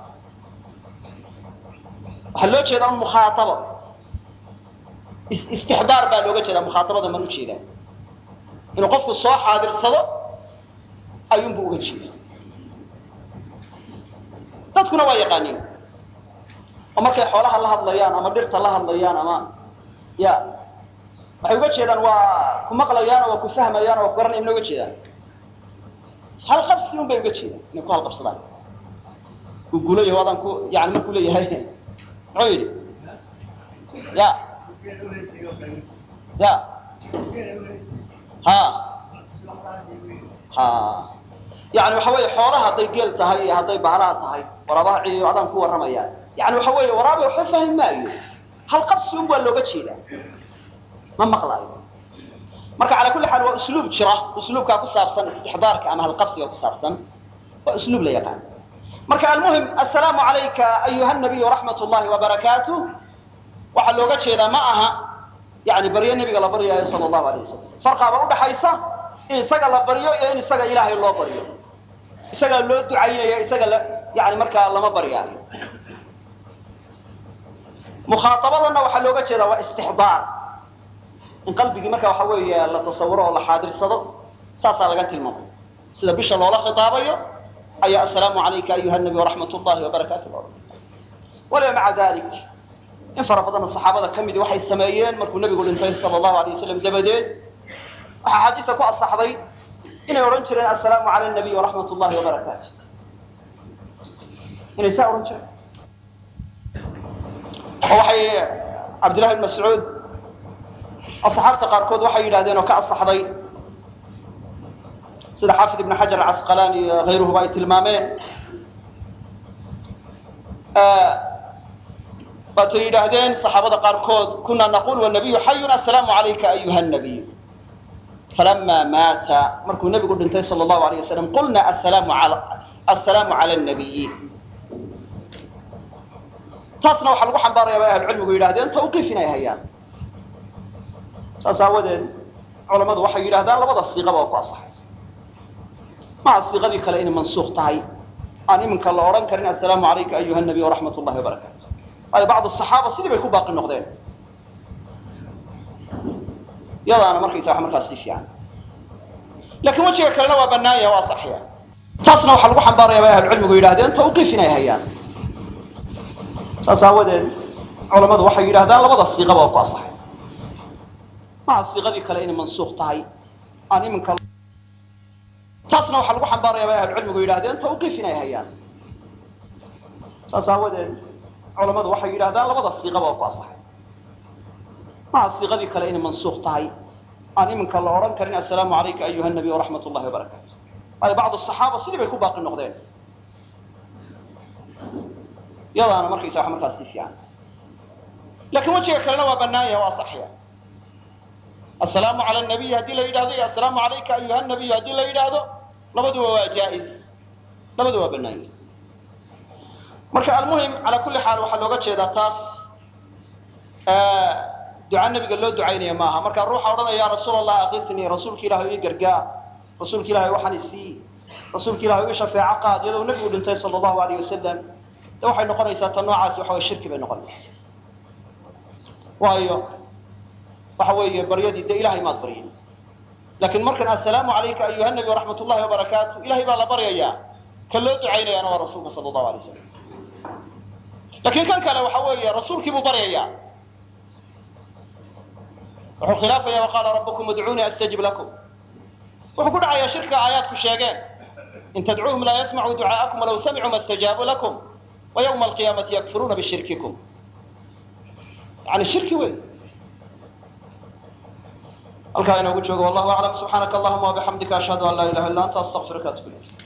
waxaa loo jeedaa un mukhaaabo istixdaar baa looga jeedaa mukhaaabada man ujeedaa inuu qofku soo xaadirsado ayuunbu uga jeeda dadkuna waa yaqaaniin oo markay xoolaha la hadlayaan ama dhirta la hadlayaan ama ya waxay uga jeedaan waa ku maqlayaan oo waa ku fahmayaan oo waa ku garanayan na uga jeedaan halqabsi un bay uga jeedaan inay ku halqabsadaan uu guulayaho adaan ku yani markuu leeyahay muxuu yidhi ya ya ha ha yani waxa weeye xoolaha hadday geel tahay iyo hadday baalaha tahay waraabaha ciiyo adaan ku warramayaan yani waxa weeye waraaba waxba fahmi maayo hal qabsi un waa looga jeedaa ma maqlaayo marka cala kulli xaal waa usluub jira usluubkaa ku saabsan istixdaarka ama halqabsiga ku saabsan waa usluub la yaqaan marka almuhim assalaamu calayka ayuha nabiy raxmat llahi wabarakaatu waxaa looga jeedaa ma aha yani baryo nebiga la baryaayo sala allahu alayh wasalam farqaaba udhaxaysa in isaga la baryo iyo in isaga ilaahay loo baryo isagaa loo ducaynaya isaga la yani markaa lama baryaayo mukhaaabadana waxaa looga jeedaa waa istixdaar in qalbigii marka waxa weeye la tasawuro oo la xaadirsado saasaa laga tilmaamay sida bisha loola khitaabayo ayaa assalaamu calayka ayuha nabi waraxmat llahi wabarakaatu waliba maca dalik in fara badanna saxaabada ka midi waxay sameeyeen markuu nebigu dhintay sala allahu alay wasalam dabadeed waxaa xaadiista ku asaxday inay odhan jireen assalaamu cala nabiy waraxmat llahi wabarakaatu inay saa odhan jireen oo waxay cabdillahi bn mascuud asxaabta qaarkood waxay yidhahdeen oo ka asaxday sida xaafid ibn xajar acasqalaani iyo hayruhuba ay tilmaameen waatay yidhaahdeen saxaabada qaarkood kuna naqul wanabiyu xayun assalaamu calayka ayuha nabiy falama maata markuu nebigu dhintay sala allahu alayh wasalam qulna assalaamu cala nabiyi taasna waxaa lagu xambaaraya bay ahlucilmigu yidhahdeen tawqiif inay hayaan saas aawadeed culamadu waxay yidhahdaan labada siiqaba waa ku asaxaysa maha siiqadii kale inay mansuuq tahay aan iminka la odhan karin assalaamu calayka ayuha nabiy waraxmat llahi wabarakaatu waayo bacdu saxaaba sidii bay ku baaqi noqdeen yadaana markaysa wax markaas si fiican lakin wejiga kalena waa banaan yaha waa saxiya taasna waxaa lagu xambaaraya bay ahlucilmigu yidhahdeen tawqiif inay hayaan saas aawadeed culamadu waxay yidhahdaan labada siiqaba waa ku asaxaysa maha siiqadii kale inay mansuuq tahay aan iminka taasna waxaa lagu xambaaraya bay ahlucilmigu yidhahdeen tawqiif inay hayaan saas aawadeed culamadu waxay yidhahdaan labada siiqaba waa ku asaxaysa maha siiqadii kale inay mansuuq tahay aan iminka la odhan karin assalaamu calayka ayuha nabiy waraxmat ullahi wabarakaatu waayo bacdu saxaaba sidii bay ku baaqi noqdeen yadaana markaysa wax markaas si fiican lakiin wejiga kalena waa banaan yahay waa saxya assalaamu cala nabiy haddii la yidhahdo iyo assalaamu calayka ayuha nabiy haddii la yidhaahdo labaduba waa jaa-is labadu waa banaan yahay marka almuhim calaa kulli xaal waxaa looga jeedaa taas duca nabiga loo ducaynaya maaha marka ruuxa odhanaya ya rasuul allah akifnii rasuulka ilahi ii gargaar rasuulka ilahi waxaan isii rasuulka ilahi ii shafeeco qaad iyadoo nebigu dhintay sala allahu alayh wasalam de waxay noqonaysaa ta noocaasi waxa way shirki bay noqonaysaa waayo waxa weeye baryadii de ilahay maad baryin lakin markan assalaamu calayka ayuha nabi waraxmat ullahi wabarakaatu ilahay baa la baryayaa ka loo ducaynayaana waa rasuulka sala allahu alay slam lakin kan kale waxa weeye rasuulkii buu baryayaa wuxuu khilaafaya waqaala rabukum udcuunii astajib lakum wuxuu ku dhacayaa shirka aayaadku sheegeen in tadcuuhum laa yasmacuu ducaa'akum walaw samicuu ma stajaabuu lakum wa ywma alqiyaamati yakfuruuna bishirkikum yani shirki wey halkaa inoogu joogo wallahu aclam subxaanaka allahuma wabixamdika ashhadu an laa ilaha illa anta astaqfiruka atub ilayk